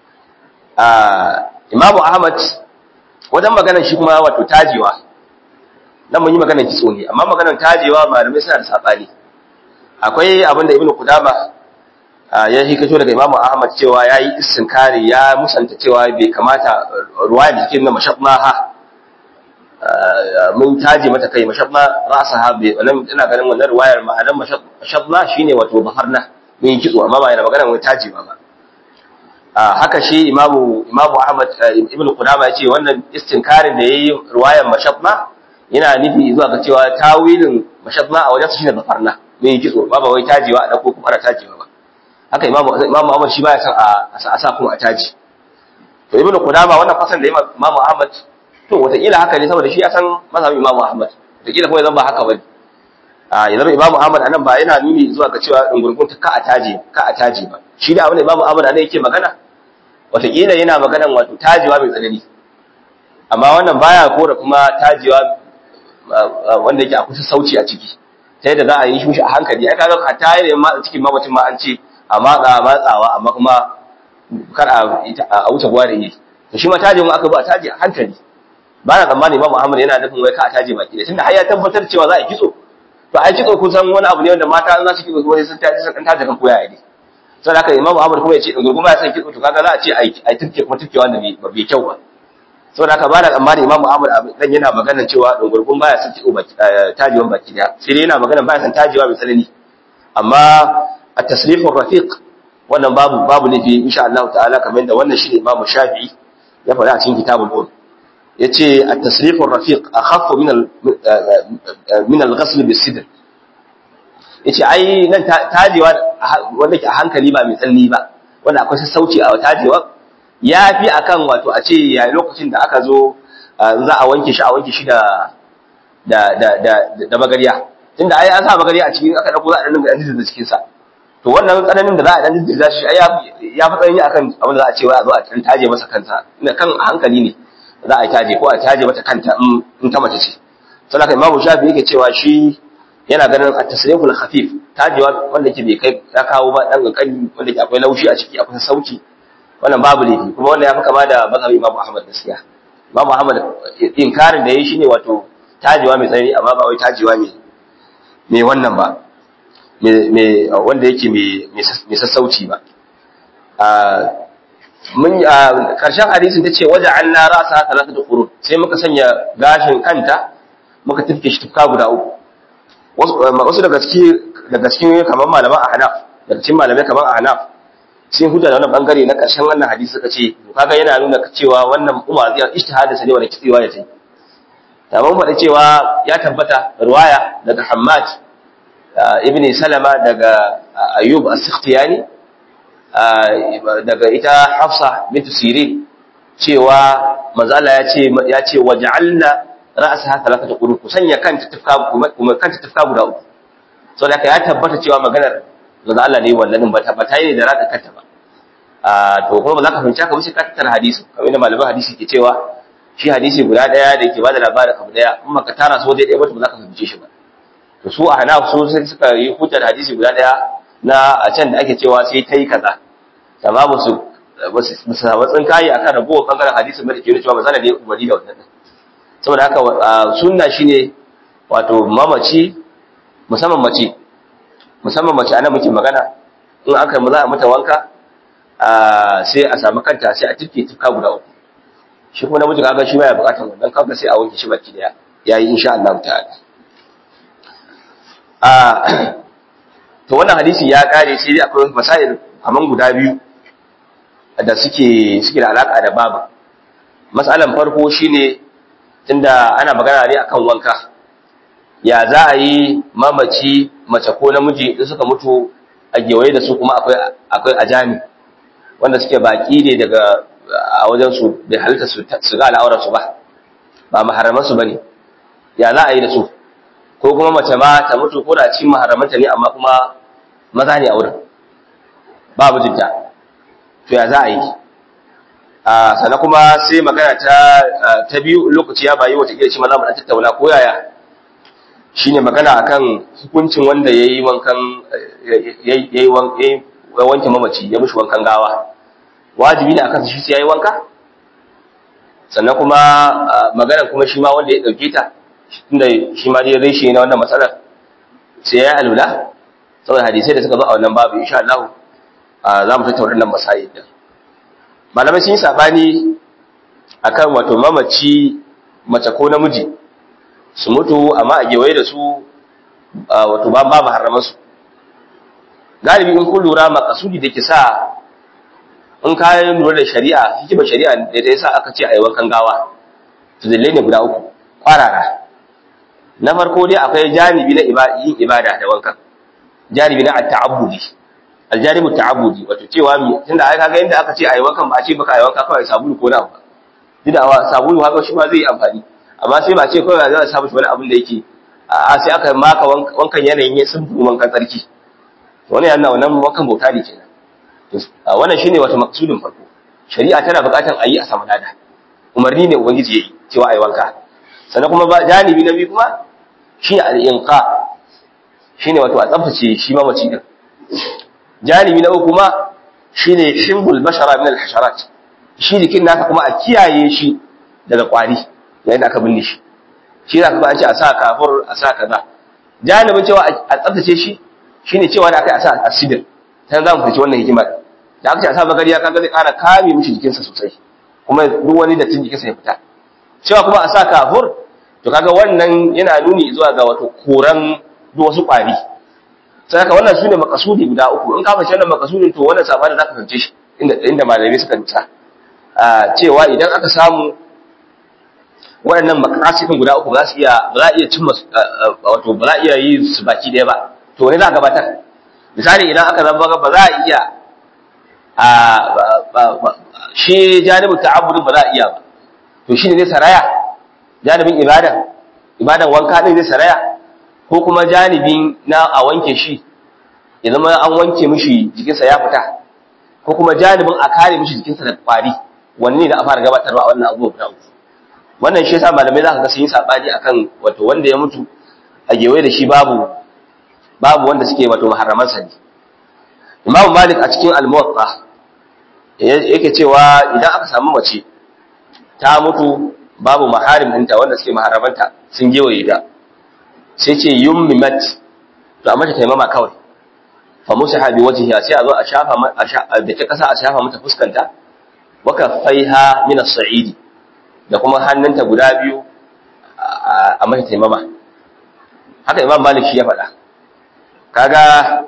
imamu ahmad wajen maganar shi kuma wato tajewa nan mun yi maganar kitso ne amma maganar tajewa malamai suna da saɓani akwai abin da ibnu kudama ya hikato daga imamu ahmad cewa ya yi istinkari ya musanta cewa bai kamata ruwa da cikin na mashafmaha mun taje mata kai mashabba ra'saha bi wannan ina ganin wannan riwayar ma'anar mashabba shine wato baharna mun yi kitso amma ba yana magana mun taje ba haka shi imamu imamu ahmad ibnu qudama yace wannan istinkarin da yayi riwayar mashabba yana nufi zuwa ga cewa tawilin mashabba a wajen shine baharna mun yi kitso ba ba wai tajewa a dauko kuma ana tajewa ba haka imamu imamu ahmad shi baya son a sa kuma a taji to ibnu qudama wannan fasan da imamu ahmad to wataƙila haka ne saboda shi ya san mazhabin Imam Ahmad wataƙila kuma zan ba haka bane a ya zama Imam Ahmad anan ba yana nuni zuwa ga cewa dungurgun ta ka a taje ka a taje ba shi da abin da Imam Ahmad anan yake magana wataƙila yana maganan wato tajewa mai tsanani amma wannan baya kora kuma tajewa wanda yake akwai sauci a ciki ta yadda za a yi shi a hankali ai kaga hatta yayin ma cikin mamacin ma an ce a matsa matsawa amma kuma kar a wuce gwa da yi to shi ma tajin aka ba taje a hankali ba na tsammani ba Muhammad yana nufin wai ka a taje baki da tunda har ya tabbatar cewa za a kitso to ai kitso kun san wani abu ne wanda mata za su kitso kuma sun taje sun taje kan koya ne sai haka Imam Muhammad kuma ya ce dungurgun ba ya san kitso to kaga za a ce ai ai tufke kuma tufke wanda ba bai kyau ba saboda haka ba na tsammani Imam Muhammad dan yana maganar cewa dungurgun ba ya san kitso baki tajewan baki da sai dai yana maganar ba ya san tajewa mai tsanani amma at-tasrifur rafiq wannan babu babu ne fi insha Allah ta'ala kamar da wannan shi ne Imam Shafi'i ya faɗa a cikin kitabul Qur'an yace at-tasrif ar-rafiq akhaffu min al min al-ghasl bis-sidr yace ai nan tajewa wanda ke a hankali ba mai tsanni ba wanda akwai sassauci a tajewa yafi akan wato a ce yayin lokacin da aka zo za a wanke shi a wanke shi da da da da da magariya tunda ai an sa magariya a cikin aka dauko za a dan dinga da cikin sa to wannan tsananin da za a dan dinga shi ai ya fi tsanani akan abin da za a ce wai a zo a taje masa kansa kan hankali ne za a taje ko a taje mata kanta in ta mace ce sai haka imamu shafi yake cewa shi yana ganin a tasriful khafif tajewa wanda yake bai kai ya kawo ba dan kankani wanda yake akwai laushi a ciki akwai sauki wannan babu laifi kuma wannan ya fi kama da mazhabi imamu ahmad gaskiya imamu ahmad inkarin da yayi shine wato tajewa mai tsanani amma ba wai tajewa mai mai wannan ba mai wanda yake mai sassauci ba mun karshen hadisin tace waje an na rasa talata da qurun sai muka sanya gashin kanta muka tafke shi tufka guda uku wasu daga cikin daga cikin kamar malaman ahnaf daga cikin malamai kamar ahnaf sun hujja da wannan bangare na karshen wannan hadisi suka ce to kaga yana nuna cewa wannan umar zai ijtihada sa ne wanda kitsewa ya ce ta mun faɗa cewa ya tabbata riwaya daga Hammad ibn Salama daga Ayyub as-Sikhtiyani daga ita Hafsa bint Sirin cewa manzo Allah ya ce ya ce waj'alna ra'saha thalathata qurun ku sanya kanta tufka kuma kanta tufka guda uku so da ya tabbata cewa maganar manzo Allah ne wannan ba ta ba tayi da raka kanta ba to kuma ba za ka fahimci haka ba sai ka tattara hadisi kamar da malaman hadisi ke cewa shi hadisi guda daya da yake bada labarin abu daya in ka tara su waje daya ba to ba za ka fahimce shi ba to su a hana su sai suka yi hujjar hadisi guda daya na a can da ake cewa sai ta yi kaza amma ba su ba su samu tsinkayi akan ragowar bangaren hadisin da ke cewa ba za da ne umarni da wannan saboda haka sunna shine wato mamaci musamman mace musamman mace ana muke magana in aka mu za a mata wanka sai a samu kanta sai a tifke tifka guda uku shi kuma namiji kaga shi baya bukatar wannan kaga sai a wanke shi baki daya yayi insha Allah ta'ala to wannan hadisi ya kare sai dai akwai masail kaman guda biyu da suke suke da alaka da babu mas'alan farko shine tunda ana magana ne akan wanka ya za a yi mamaci mace ko namiji in suka mutu a gewaye da su kuma akwai akwai ajami wanda suke baki ne daga a wajen su bai halitta su ga al'aurar su ba ba maharaman su bane ya za a yi da su ko kuma mace ma ta mutu ko da cikin maharamanta ne amma kuma maza ne a wurin babu jidda to ya za a yi sannan kuma sai magana ta ta biyu lokaci ya bayi wata kila shi maza mu dan tattauna ko yaya shine magana akan hukuncin wanda yayi wankan yayi wanke mamaci ya mishi wankan gawa wajibi ne akan shi sai yayi wanka sannan kuma magana kuma shi ma wanda ya dauke ta tunda shi ma dai reshe na wannan matsalar sai ya alula saboda hadisai da suka zo a wannan babu insha Allah za mu tattauna wannan masail din malamai sun yi sabani akan wato mamaci mace ko namiji su mutu amma a gewaye da su wato ba babu haraman su galibi in kun lura makasudi da ke sa in kayan lura da shari'a hikimar shari'a da ta yasa aka ce a yi wankan gawa to dalilai ne guda uku kwarara na farko dai akwai janibi na yin ibada da wankan janibi na at-ta'abbudi aljanibu ta'abbudi wato cewa mi tunda ai kaga inda aka ce ayi wankan ba a ce baka ayi wanka kawai sabulu ko na ba tunda sabulu haka shi ma zai yi amfani amma sai ba ce kawai za a samu wani abin da yake a sai aka maka wankan yanayin ya sun wankan tsarki wannan yana wannan wankan bauta ne kenan wannan shine wato maksudin farko shari'a tana buƙatar ayi a samu lada umarni ne ubangiji yayi cewa ayi wanka sannan kuma ba janibi na biyu kuma shine al-inqa shine wato a tsaftace shi mamaci din janibi na uku kuma shine shimbul bashara min al-hasharat shi jikin nasa kuma a kiyaye shi daga kwari yayin da aka binne shi shi za ka ba an ce a sa kafur a sa kaza janibin cewa a tsaftace shi shine cewa da aka a sa asidir sai za mu fice wannan hikima da aka ce a sa bagariya kaga zai ƙara kame mishi jikinsa sosai kuma duk wani da tin jikinsa ya fita cewa kuma a sa kafur to kaga wannan yana nuni zuwa ga wato koran duk wasu kwari sai haka wannan sune makasudi guda uku in ka fahimci wannan makasudin to wannan sabani zaka fahimce shi inda inda malamai suka nutsa a cewa idan aka samu waɗannan makasidin guda uku ba za su iya ba za iya cimma wato ba za iya yi su baki ɗaya ba to wani za a gabatar misali idan aka zama ba za a iya a shi janibin ta'abbudin ba za a iya ba to shi ne zai saraya janibin ibada ibadan wanka ɗin zai saraya ko kuma janibin na a wanke shi ya zama an wanke mishi jikinsa ya fita ko kuma janibin a kare mishi jikinsa da kwari wanne ne da a fara gabatarwa a wannan abubuwa guda uku wannan shi yasa malamai za ka ga sun yi sabani akan wato wanda ya mutu a gewaye da shi babu babu wanda suke wato maharaman sa ne Imam Malik a cikin Al-Muwatta yake cewa idan aka samu mace ta mutu babu maharim ɗinta wanda suke maharamanta sun gewaye ta sai ce yummimat to amma ta taimama kawai fa musaha bi wajhiha sai a zo a shafa da ta kasa a shafa mata fuskanta wa kaffaiha min as-sa'idi da kuma hannunta guda biyu a mata taimama haka imam malik shi ya faɗa kaga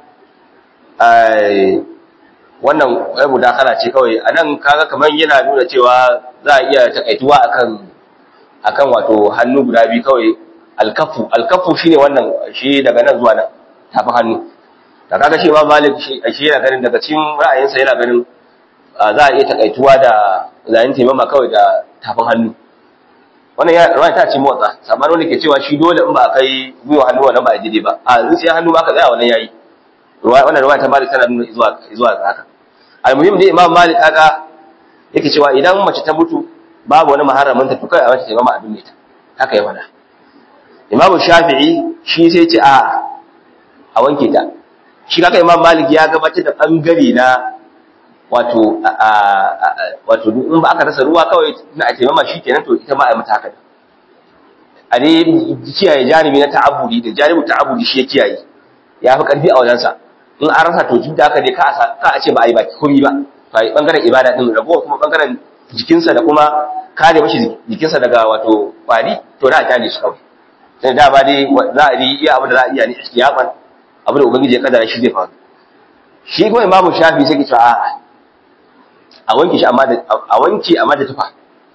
wannan wai mudakala ce kawai anan kaga kamar yana nuna cewa za a iya takaituwa akan akan wato hannu guda biyu kawai alkafu alkafu shine wannan shi daga nan zuwa nan tafi hannu da kaga shi imam malik shi yana ganin daga cikin ra'ayinsa yana ganin za a iya takaituwa da zayin taimama kawai da tafin hannu wannan ya ruwa ta ce motsa sabanin wanda ke cewa shi dole in ba a kai gwiwa hannu wannan ba a jide ba a zuciya hannu ba ka tsaya wannan yayi ruwa wannan ruwa ta malik tana nuna zuwa zuwa ga haka almuhim dai imam malik kaga yake cewa idan mace ta mutu babu wani maharamin ta tukai a wata taimama abin ne ta haka ya faɗa imam shafi'i shi sai ce a a wanke ta shi kaka imam malik ya gabatar da bangare na wato wato in ba aka rasa ruwa kawai na a taimama shi kenan to ita ma a mata haka a dai kiyaye janibi na ta'abudi da janibi ta'abudi shi ya kiyaye ya fi karfi a wajensa in an rasa to duk da haka dai ka a ce ba a yi baki komi ba ba yi bangaren ibada din ragowa kuma bangaren jikinsa da kuma kare mashi jikinsa daga wato kwari to na a kyale su kawai sai da ba dai za a yi iya abin da za a iya ne ihtiyaban abin da ubangiji ya kaddara shi zai faru shi kuma imamu shafi sai ke cewa a a wanke shi amma da a wanke amma da tufa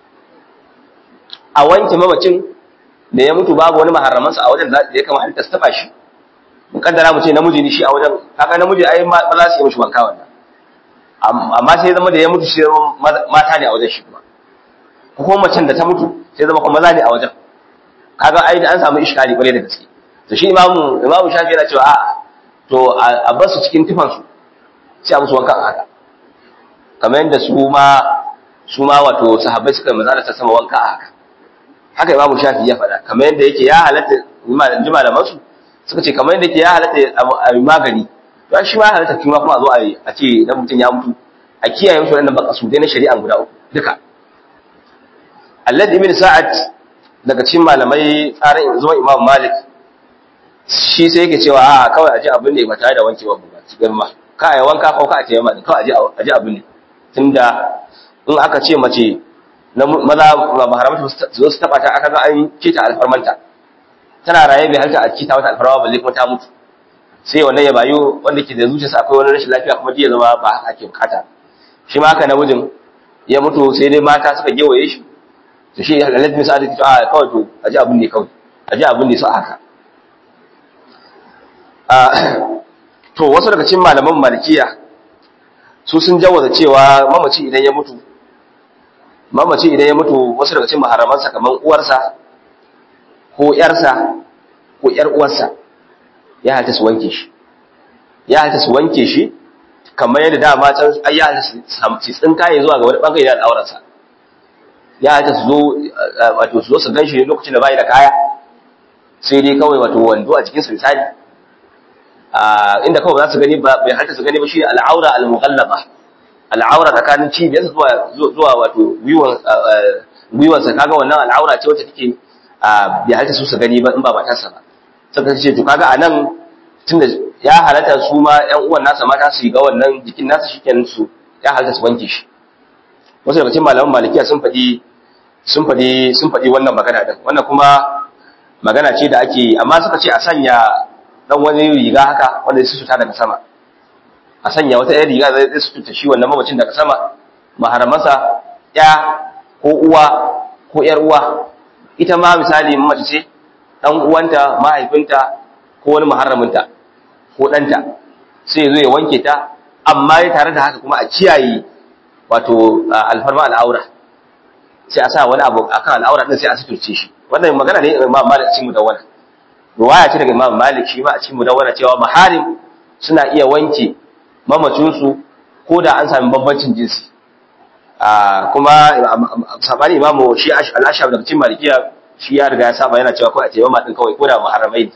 a wanke mamacin da ya mutu babu wani maharamansa a wajen da ya kama halitta su taba shi mukaddara mu ce namiji ne shi a wajen kaga namiji ai ma za su yi mishi wanka wannan amma sai zama da ya mutu shi mata ne a wajen shi kuma ko kuma macen da ta mutu sai zama kuma maza ne a wajen kaga ai an samu iskali kwarai da gaske to shi imamu imamu shafi yana cewa a'a to a bar su cikin tufan su sai a musu wanka a haka kamar yadda su ma su ma wato sahabbai suka yi maza da sama wanka a haka haka imamu shafi ya faɗa kamar yadda yake ya halatta ji malaman su suka ce kamar yadda yake ya halatta a yi magani to shi ma halatta kuma kuma a zo a ce idan mutum ya mutu a kiyaye mishi wannan baka su dai na shari'a guda uku duka Allah ibn Sa'ad daga cikin malamai tsarin zuwa Imam Malik shi sai yake cewa a kawai aje abin ne ba tare da wankewa ba cikin ma ka ai wanka ko ka ce ma kawai aje aje abin ne tunda in aka ce mace na maza ba haramta su zo su taba ta aka ga an kita alfarmanta tana raye bai halta a kita wata alfarma balle kuma ta mutu sai wannan ya bayo wanda ke da zuciyarsa akwai wani rashin lafiya kuma ya zama ba haka ake bukata shi ma haka namijin ya mutu sai dai mata suka gewaye shi to shi halalat min sa'adati a kawai to aji abun ne kawai aji abun ne su haka to wasu daga cikin malaman malikiya su sun jawaza cewa mamaci idan ya mutu mamaci idan ya mutu wasu daga cikin maharamansa kamar uwarsa ko yarsa ko yar uwarsa ya hata su wanke shi ya hata su wanke shi kamar yadda dama can ai ya hata su tsinkaye zuwa ga wani bangare da aurensa ya hata su zo wato su zo su ganshi lokacin da bai da kaya sai dai kawai wato wando a cikin su misali inda kawai za su gani ba bai hata su gani ba shi al'aura al-mughallaba al'aura tsakanin cibiyarsa zuwa zuwa wato gwiwan gwiwansa kaga wannan al'aura ce wacce take bai hata su su gani ba in ba matarsa ba suka ce to kaga anan tunda ya halatta su ma ƴan uwan nasa mata su ga wannan jikin nasa shikenan su ya halatta su wanke shi wasu daga cikin malaman malikiya sun faɗi sun faɗi sun faɗi wannan magana din wannan kuma magana ce da ake amma suka ce a sanya dan wani riga haka wanda zai suta daga sama a sanya wata ɗan riga zai suta shi wannan mamacin daga sama maharamansa ya ko uwa ko ƴar uwa ita ma misali mace ce dan uwanta mahaifinta ko wani muharraminta ko ɗanta sai ya zo ya wanke ta amma ya tare da haka kuma a kiyaye wato alfarma al'aura sai a sa wani abu akan al'aura din sai a suturce shi wannan magana ne Imam Malik cikin mudawwana ruwaya ce daga Imam Malik shi ma a cikin mudawwana cewa maharim suna iya wanke mamacin su ko da an sami bambancin jinsi kuma sabani imamu shi al-ashab daga cikin malikiya shi ya riga ya saba yana cewa ko a tayyama din kawai ko da muharramai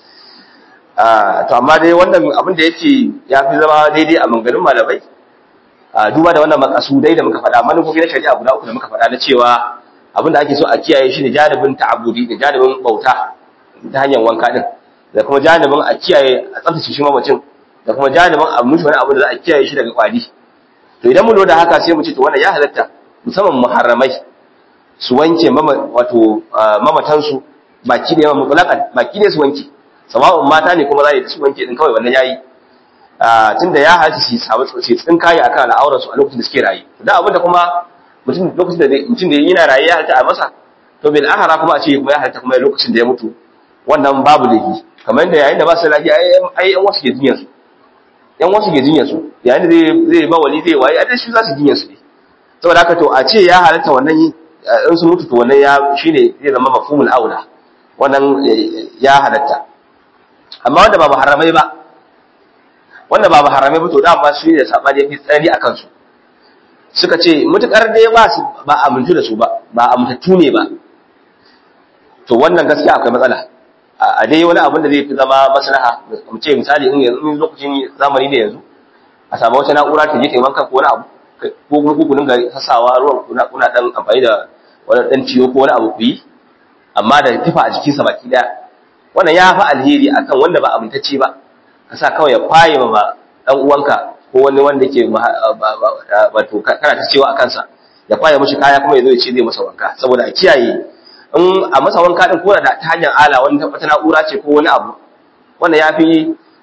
to amma dai wannan abin da yake ya fi zama daidai a manganin malamai duba da wannan makasudai da muka faɗa manufofi na shari'a guda uku da muka faɗa na cewa abin da ake so a kiyaye shi ne janibin ta'abudi da janibin bauta ta hanyar wanka din da kuma janibin a kiyaye a tsaftace shi mamacin da kuma janibin a mushi wani abu da za a kiyaye shi daga kwari to idan mun da haka sai mu ce to wannan ya halatta musamman muharramai su wanke wato mamatansu baki da yawan mutlaqan baki ne su wanke sawa'un mata ne kuma za su wanke din kawai wannan yayi tunda ya halatta su samu su tsinkaye akan al'aurar su a lokacin da suke raye dan abinda kuma mutum lokacin da mutum da yana raye ya halatta a masa to bil ahara kuma a ce kuma ya halatta kuma lokacin da ya mutu wannan babu laifi kamar yadda yayin da ba su lafiya ai yan wasu ke jinyar su yan wasu ke jinyar su yayin da zai zai ba wali zai waye a shi za su jinyar su ne saboda haka to a ce ya halatta wannan in su mutu to wannan ya shine zai zama mafhumul aula wannan ya halatta amma wanda ba muharramai ba wanda ba muharramai ba to dama su ne sabani yafi tsari a kansu suka ce mutukar dai ba su ba amintu da su ba ba amintattu ne ba to wannan gaskiya akwai matsala a dai wani abin da zai fi zama maslaha mu ce misali in yanzu lokacin zamani ne yanzu a samu wata na'ura ta je ta wanka ko wani abu ko kuma ku dinga hasawa ruwan kuna kuna dan amfani da wani dan ciyo ko wani abu ku yi amma da tufa a jikinsa baki daya wannan ya fi alheri akan wanda ba amintacce ba ka sa kawai ya kwaye ma dan uwanka ko wani wanda ke wato kana ta cewa a kansa ya kwaye mishi kaya kuma ya zo ya ce zai masa wanka saboda a kiyaye in a masa wanka din ko da ta hanyar ala wani wata na'ura ce ko wani abu wannan ya fi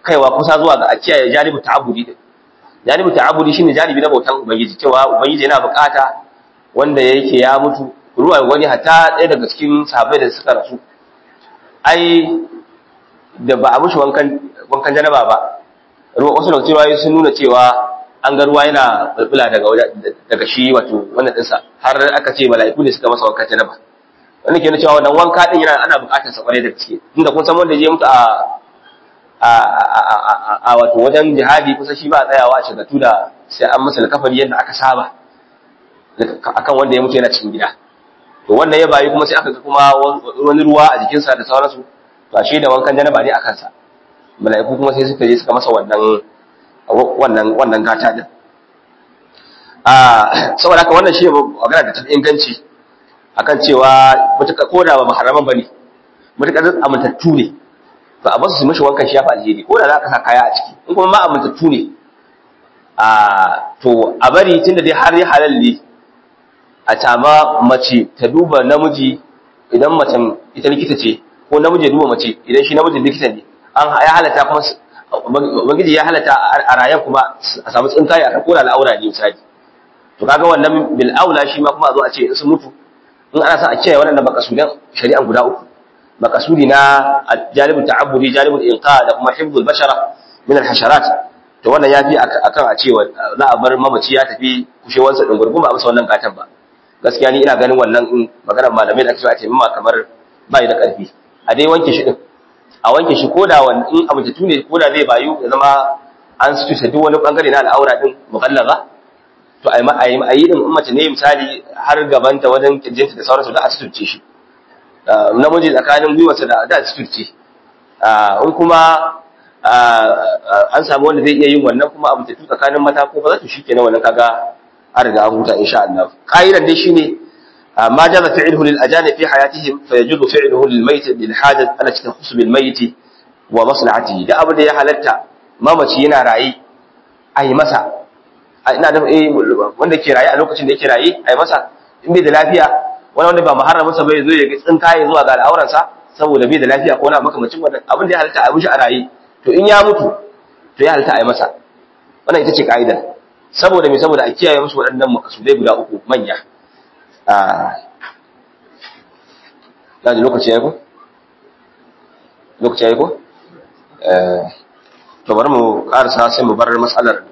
kaiwa kusa zuwa ga a kiyaye janibu ta'abbudi din janibu ta'abbudi shine janibi na bautan ubangiji cewa ubangiji yana bukata wanda yake ya mutu ruwa wani hatta ɗaya daga cikin sahabbai da suka rasu ai da ba a mushi wankan wankan janaba ba ruwa wasu lokaci ruwa sun nuna cewa an ga ruwa yana bulbula daga daga shi wato wannan dinsa har aka ce mala'iku ne suka masa wankan janaba wanda ke nuna cewa wannan wanka din yana ana buƙatar sa kwarai da gaske tunda kun san wanda je mutu a a wato wajen jihadi kusa shi ba a tsayawa a shagatu da sai an masa kafari yadda aka saba akan wanda ya mutu yana cikin gida to wannan ya bayi kuma sai aka ga kuma wani ruwa a jikinsa da sauransu to ashe da wankan janaba ne a kansa mala'iku kuma sai suka je suka masa wannan wannan wannan gata din a saboda haka wannan shi magana da ta inganci akan cewa mutuka koda ba maharaman bane mutuka amintattu ne to a basu su mishi wankan shi ya fa alheri ko da za ka sa kaya a ciki in kuma ma amintattu ne a to a bari tunda dai har ya halal ne a tama mace ta duba namiji idan macen ita likita ce ko namiji ya duba mace idan shi namijin likita ne an ya halata kuma ubangiji ya halata a rayan kuma a samu tsinkaye a koda al'aura ne misali to kaga wannan bil aula shi ma kuma a zo a ce in sun mutu in ana son a kiyaye wannan makasudan shari'an guda uku makasudi na jalibul ta'abbudi jalibul inqa da kuma hifdhul bashara min al hasharat to wannan yafi akan a cewa za a bar mamaci ya tafi kushewansa din gurguma a masa wannan gatan ba gaskiya ni ina ganin wannan maganar malamai da ake cewa taimama kamar bai da karfi a dai wanke shi din a wanke shi koda wani in amintattu ne koda zai bayu ya zama an sutuce duk wani bangare na al'aura din mukallaza to a yi a yi din mace ne misali har gabanta wajen kirjinta da sauransu da a sutuce shi namiji tsakanin gwiwarsa da da sutuce in kuma an samu wanda zai iya yin wannan kuma amintattu tsakanin mata ko ba za to shi kenan wannan kaga an riga an huta insha Allah qa'idan dai shine ما جاز فعله للأجانب في حياتهم فيجوز فعله للميت للحاجة التي تخص بالميت ومصلحته ده أبدا يا حلتا ما ماشي yana rayi ai masa ina da eh wanda ke rayi a lokacin da yake rayi ai masa in bai da lafiya wani wanda ba muharramin sa bai zo ya tsin kai zuwa ga al'auran sa saboda bai da lafiya ko na makamacin wannan abin da ya halatta a mishi a rayi to in ya mutu to ya halatta ai masa wannan ita ce ka'idar saboda me saboda a kiyaye musu waɗannan makasudai guda uku manya da lokaci ya yi ko? lokaci ya yi ko? to bari mu karasa sai mu bar matsalar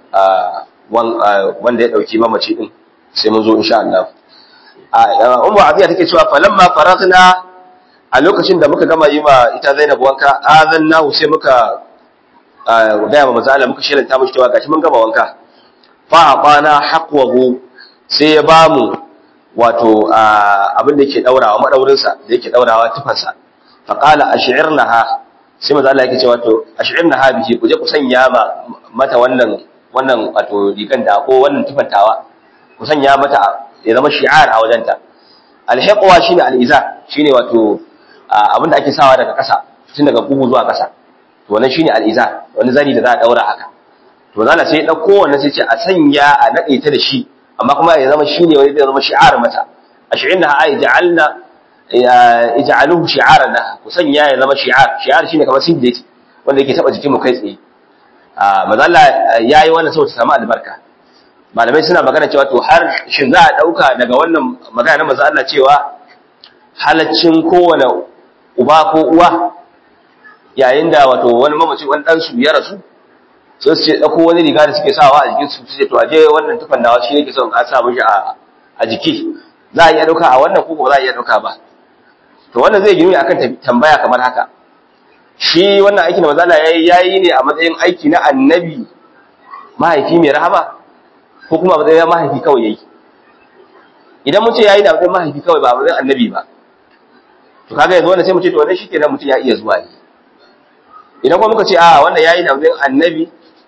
wanda ya dauki mamaci din sai mun zo insha Allah ummu abiya take cewa falamma faragna a lokacin da muka gama yi ma ita Zainab wanka azannahu sai muka gaya ma manzo Allah muka shelanta mishi cewa gashi mun gama wanka fa aqana haqwahu sai ya bamu wato abin da yake daurawa madaurinsa da yake daurawa tufansa fa qala ash'irnaha sai manzo Allah yake cewa to ash'irnaha bihi ku je ku sanya mata wannan wannan wato rigan da ko wannan tufantawa ku sanya mata ya zama shi'ar a wajenta alhiqwa shine aliza shine wato abin da ake sawa daga kasa tun daga kugu zuwa kasa to wannan shine aliza wani zani da za a daura haka to zalla sai ya dauko wannan sai ce a sanya a nade ta da shi amma kuma ya zama shine wani zai zama shi'ar mata ash'inna ay ja'alna ij'aluhu shi'aran laha ku sanya ya zama shi'ar shi'ar shine kamar sindati wanda yake taba jikin mu kai tsaye a manzo Allah yayi wannan saboda samu albarka malamai suna magana cewa to har shin za a dauka daga wannan magana na manzo Allah cewa halaccin kowane uba ko uwa yayin da wato wani mamaci wani dan su ya rasu sai su ce dauko wani riga da suke sawa a jikin su su ce to aje wannan tufan nawa shi yake son a sa mishi a a jiki za a iya dauka a wannan ko ba za a iya dauka ba to wannan zai gini akan tambaya kamar haka shi wannan aikin da manzala yayi yayi ne a matsayin aiki na annabi mahaifi mai rahama ko kuma a matsayin mahaifi kawai yayi idan mun ce yayi da matsayin mahaifi kawai ba a matsayin annabi ba to kaga yanzu wannan sai mu ce to wannan shikenan mutum ya iya zuwa ne idan kuma muka ce a wannan yayi da matsayin annabi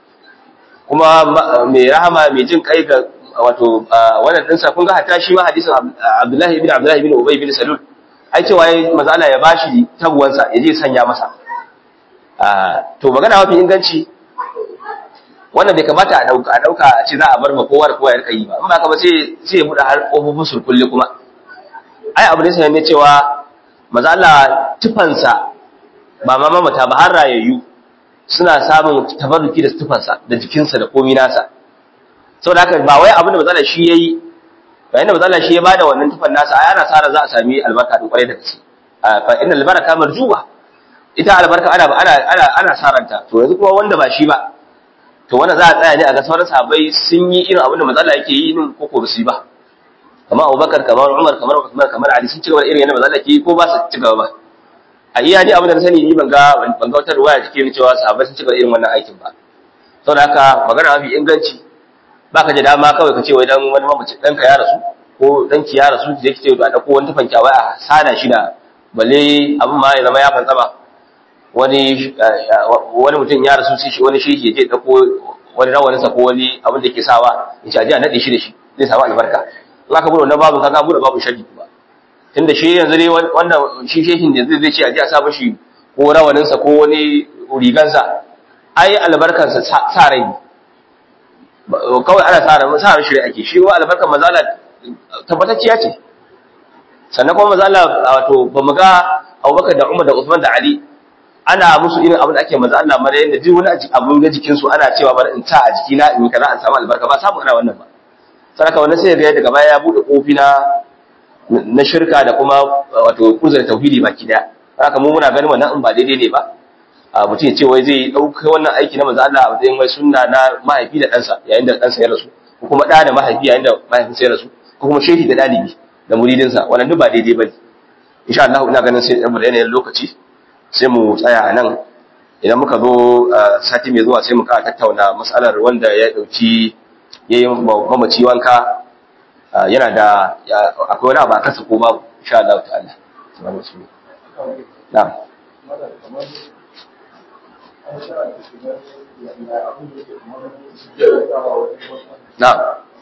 kuma mai rahama mai jin kai ga wato wannan dinsa kun ga hatta shi ma hadisin Abdullahi ibn Abdullahi ibn Ubay ibn Salul ai cewa yayi manzo Allah ya bashi tabuwansa ya je sanya masa to magana mafi inganci wannan bai kamata a dauka a dauka a ce za a bar ma kowa da kowa ya rika yi ba in ba ka ba sai sai ya bude har kofofin surkulle kuma ai abu ne sai ne cewa manzo Allah tufansa ba ma mamata ba har rayayyu suna samun tabarruki da tufansa da jikinsa da komi nasa saboda haka ba wai abin da matsala shi yayi bayan da matsala shi ya bada wannan tufan nasa ai ana sara za a sami albarka din kwarai da gaske fa inna albaraka marjuba ita albarka ana ana ana ana saranta to yanzu kuma wanda ba shi ba to wannan za a tsaya ne a ga sauran sahabbai sun yi irin abin da matsala yake yi din ko ko ba su yi ba kamar Abubakar kamar Umar kamar Uthman kamar Ali sun ci gaba da irin yadda matsala ke yi ko ba su ci gaba ba a iya ni abin da na sani ni ban ga ban ga wata ruwaya take cewa sahabbai sun ci gaba irin wannan aikin ba saboda haka magana mafi inganci baka da dama kawai ka ce wai dan wani mamaci danka ya rasu ko danki ya rasu da yake ce a dauko wani tufan kyawai a sada shi da balle abin ma ya zama ya fantsama wani wani mutum ya rasu sai shi wani shehi ya je dauko wani rawanin sa ko wani abin da yake sawa ya ce a ji a nade shi da shi zai samu albarka in aka bude wannan babu kaga bude babu shaddi ba tunda shi yanzu dai wanda shi shehin da zai ce a ji a sa mishi ko rawanin sa ko wani rigansa ai albarkansa sa rai kawai ana sa ran sa ran shirya ake shi wa albarkan mazala tabbatacciya ce sannan kuma mazala wato ba mu ga Abubakar da Umar da Uthman da Ali ana musu irin abin da ake maza Allah mara yanda duk wani abu na jikin su ana cewa bari in ta a jiki na in kaza an samu albarka ba samu ana wannan ba saraka wannan sai ga daga baya ya bude kofi na na shirka da kuma wato kuzar tauhidi baki daya haka mu muna ganin wannan in ba daidai ne ba mutum ya ce wai zai ɗauka wannan aiki na manzo Allah a matsayin wai sunna na mahaifi da ɗansa yayin da ɗansa ya rasu ko kuma ɗa da mahaifi yayin da mahaifinsa ya rasu ko kuma shehi da ɗalibi da muridinsa wannan duk ba daidai ba ne insha Allah ina ganin sai mu da yanayin lokaci sai mu tsaya a nan idan muka zo sati mai zuwa sai mu ka tattauna matsalar wanda ya ɗauki ya yi mamaci wanka yana da akwai wani abu a kansa ko babu insha Allah ta'ala na'am Na'am.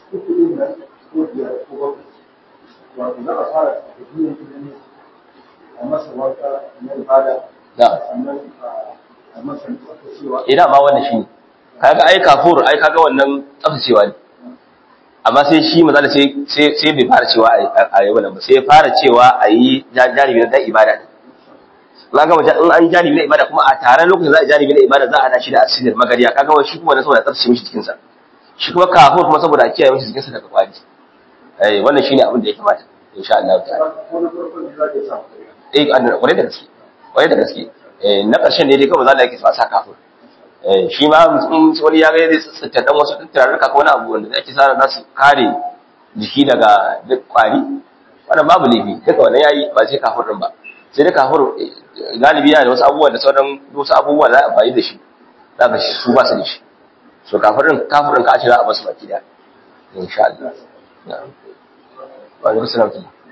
Ina ma wannan shi kaga ai kafur ai kaga wannan tsaftacewa ne amma sai shi maza sai sai sai bai fara cewa a yi wannan ba sai ya fara cewa a yi janibi na ibada ne na ga wajen in an janibi na ibada kuma a tare lokacin za a janibi na ibada za a hada shi da asirin magariya kaga wani shi kuma na saboda tsaftace mishi cikin sa shi kuma kafin kuma saboda a kiyaye mishi cikin sa daga kwari eh wannan shine abin da ya kamata insha Allah ta'ala eh kwarai da gaske kwarai da gaske eh na karshen ne dai kawai za a yake sa kafin eh shi ma in wani ya ga zai tsittan dan wasu turarruka ko wani abu wanda ake sa za su kare jiki daga duk kwari wannan babu laifi duka wannan yayi ba sai kafin din ba sai dai kafin galibi yana da wasu abubuwa da sauran wasu abubuwa da za a amfani da shi za ka shi su ba su da shi so kafirin kafirin ka ce za a basu baki da insha Allah na'am wa alaikum salam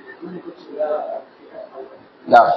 na'am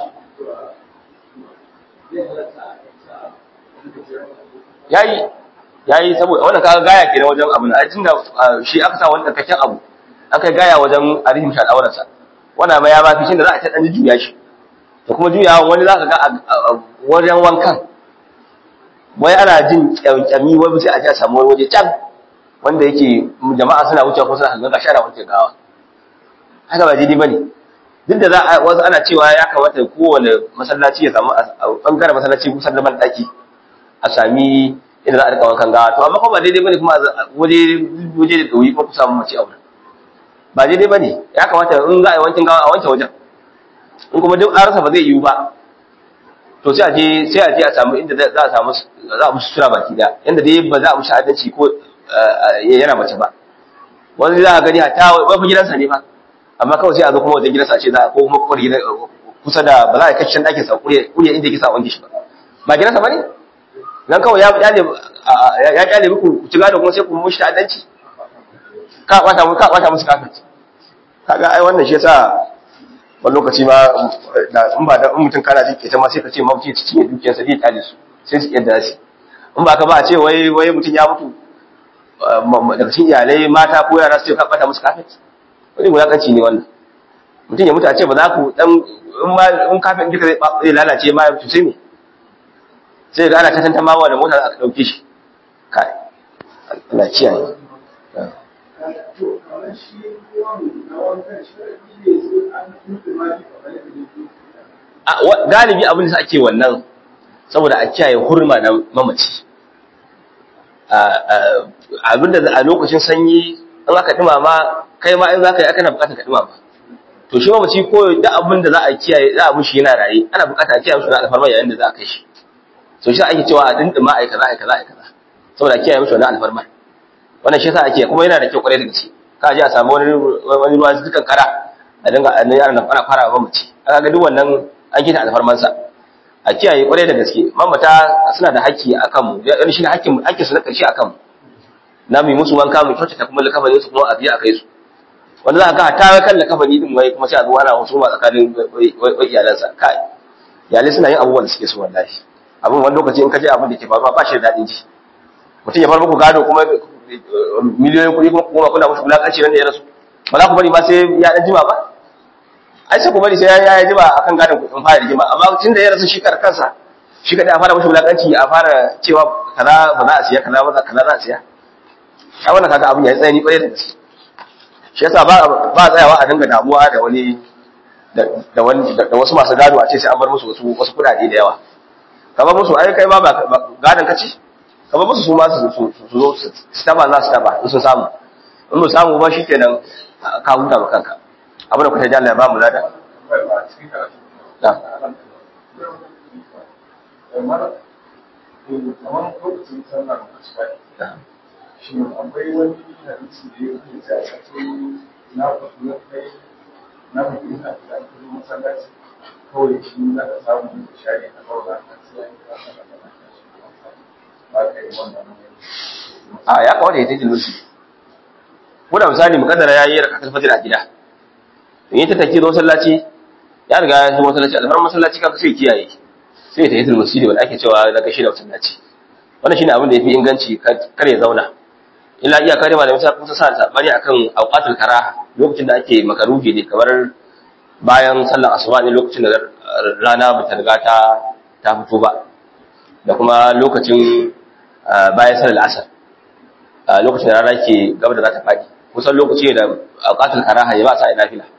yayi yayi saboda wannan kaga gaya kenan wajen abu na tunda shi aka sa wani dakakken abu aka gaya wajen arihim sha al'aurarsa wannan ma ya ba fi shi da za a ta dan juya shi da kuma juyawa wani za ka ga a wajen wankan wai ana jin kyamkyami wai sai a ji a samu wani waje can wanda yake jama'a suna wucewa ko suna hanga gashi ana wanke gawa haka ba daidai bane duk da za a wasu ana cewa ya kamata kowane masallaci ya samu a bangaren masallaci kusan da ban daki a sami inda za a rika wankan gawa to amma kuma ba daidai bane kuma waje waje da dauyi kuma ku samu mace aure ba daidai bane ya kamata in za a yi wankin gawa a wanke wajen in kuma duk an rasa ba zai yiwu ba to sai a je sai a je a samu inda za a samu za a musu sura baki da yanda dai ba za a mushi adalci ko yana mace ba wani za a gani hatta wani gidansa ne ba amma kawai sai a zo kuma wajen gidansa a ce za a ko kuma kuma gidan kusa da ba za a kashe ɗakin sa kuriya inda yake sa wanke shi ba ba gidansa ba ne dan kawai ya kyale ya kyale muku ku ci gado kuma sai ku mushi ta'addanci ka kwata mu ka kwata musu kafirci kaga ai wannan shi yasa wani lokaci ma in ba da in mutum kana jin keta ma sai ka ce mafi ci cinye dukiyarsa zai tare su sai su yadda su in ba ka ba a ce wai wai mutum ya mutu daga cikin iyalai mata ko yara su ce ka bata musu kafet wani wulakanci ne wannan mutum ya mutu a ce ba za ku dan in ma in kafin duka zai lalace ma ya mutu sai me sai ga ana ta tantama wa da motar aka dauke shi kai Allah kiyaye galibi abin da ake wannan saboda a kiyaye hurma na mamaci abinda a lokacin sanyi in aka dumama kai ma in za ka yi aka na bukatar ka dumama to shi mamaci ko da abin da za a kiyaye za a mushi yana raye ana bukatar a kiyaye mushi na alfarma yayin da za a kai shi so shi ake cewa a dindima ai kaza ai kaza ai kaza saboda kiyaye mushi wannan alfarma wannan shi yasa ake kuma yana da kyau kwarai da gaske ka je a samu wani wani ruwa dukan kara a dinga a nan yaran ana fara mamaci aka ga duk wannan an kita alfarmansa a kiyaye kwarai da gaske mamata suna da haƙƙi a kanmu yana shi ne haƙƙin haƙƙin su na ƙarshe a kanmu na mu musu wanka mu kyautata kuma likafanin su kuma a biya a kai su wanda za ka ga ta kan likafani din wai kuma sai a zo ana wasu ma tsakanin wai iyalansa kai iyalai suna yin abubuwan da suke so wallahi abin wani lokaci in ka je abin da ke faruwa ba shi da daɗin ji mutum ya bar muku gado kuma miliyoyin kuɗi kuma kuna musu wulaƙanci nan da ya rasu ba za ku bari ma sai ya ɗan jima ba ai sai ku bari sai ya yi jima akan gadon kuɗin fara rigima amma tun da ya rasu shi kar kansa shi kaɗai a fara mashi wulaƙanci a fara cewa kaza ba za a siya kaza ba kaza za a siya ai wannan kaga abin ya yi tsanani ƙwarai da gaske shi yasa ba ba tsayawa a dinga damuwa da wani da wani da wasu masu gado a ce sai an bar musu wasu wasu kuɗaɗe da yawa ka bar musu ai kai ma ba gadon ka ci ka bar musu su ma su su zo su taba za su taba in sun samu in ba samu ba shikenan ka huta ba kanka abin da kuka ji Allah ya ba mu lada shi akwai wani hadisi da ya ke sai a ce na fasu na kai na fasu ina da ake zo masallaci kawai shi za ka samu shari a kawai na sai an kasa da ba ka yi wannan a ya kawai da ya tajin lusi ko da misali mukaddara ya yi rakatul fajr a gida in yi ta take zo masallaci ya riga ya zo masallaci alfar masallaci kaga sai kiyaye sai ta yi masjidi wanda ake cewa na gashi da masallaci wannan shine abin da yafi inganci kar ya zauna illa iya kare malamin sa kun sa sabani akan awqatul karaha lokacin da ake makaruhi ne kamar bayan sallar asuba ne lokacin da rana ba ta riga ta ta fito ba da kuma lokacin bayan sallar asar lokacin da rana ke gaba da za ta fadi kusan lokaci da awqatul karaha ya ba sa ina fila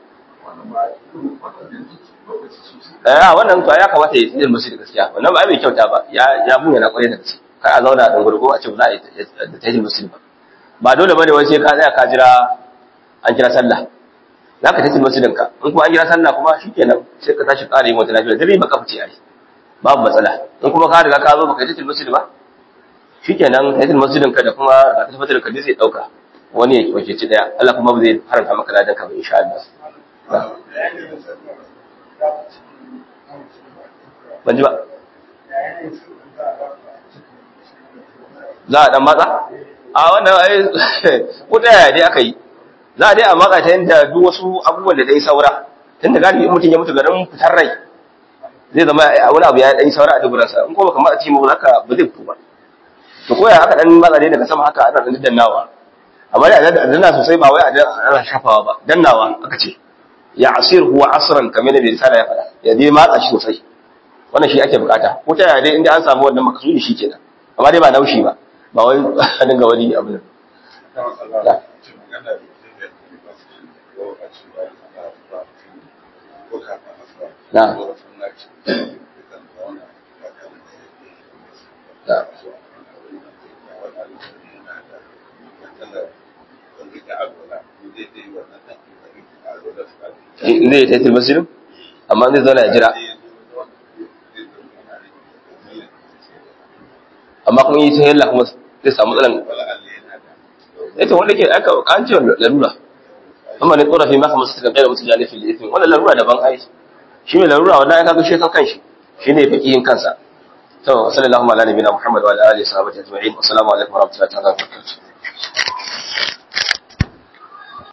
eh wannan to ya kamata ya tsira musu da gaskiya wannan ba mai kyauta ba ya ya buya na kwarai da gaske kar a zauna da gurgo a ce ba za a yi da tajin musulmi ba ba dole bane wai sai ka tsaya ka jira an kira sallah za ka tajin musulmin ka in kuma an kira sallah kuma shikenan sai ka tashi ƙara yin wata lafiya dare ba ka fice ai babu matsala in kuma ka riga ka zo baka yi tajin musulmi ba shikenan tajin musulmin ka da kuma ka tafi da ka zai dauka wani ya wace ci daya Allah kuma ba zai haramta maka ladan ka ba insha Allah ban ji ba za a dan matsa a wannan ai ko ta yaya dai aka yi za a dai a matsa ta yadda duk wasu abubuwan da dai saura tun da galibi mutum ya mutu garin fitar rai zai zama wani abu ya dan saura a duburansa in ko baka matsa cikin haka ba zai fito ba to ko ya aka dan matsa dai daga sama haka ana dan dannawa amma dai a danna sosai ba wai a ana shafawa ba dannawa aka ce ya asir huwa asran kamar da risala ya faɗa ya dai matsa shi sosai wannan shi ake bukata ko ta yaya dai inda an samu wannan makasudi shi kenan amma dai ba naushi ba ba wai a dinga wani abu ne na zai yi taitul masjidin amma zai zauna ya jira amma kuma yi ta yalla kuma zai samu matsalan ita wanda ke aka an ce larura amma ne tsora fi maka masu kai da musu jani fil ithmi wannan larura daban ai shi ne larura wannan ya kaga shi kan kanshi shi ne fakihin kansa to sallallahu alaihi wa sallam muhammad wa alihi wa sahbihi ajma'in assalamu alaikum wa rahmatullahi wa barakatuh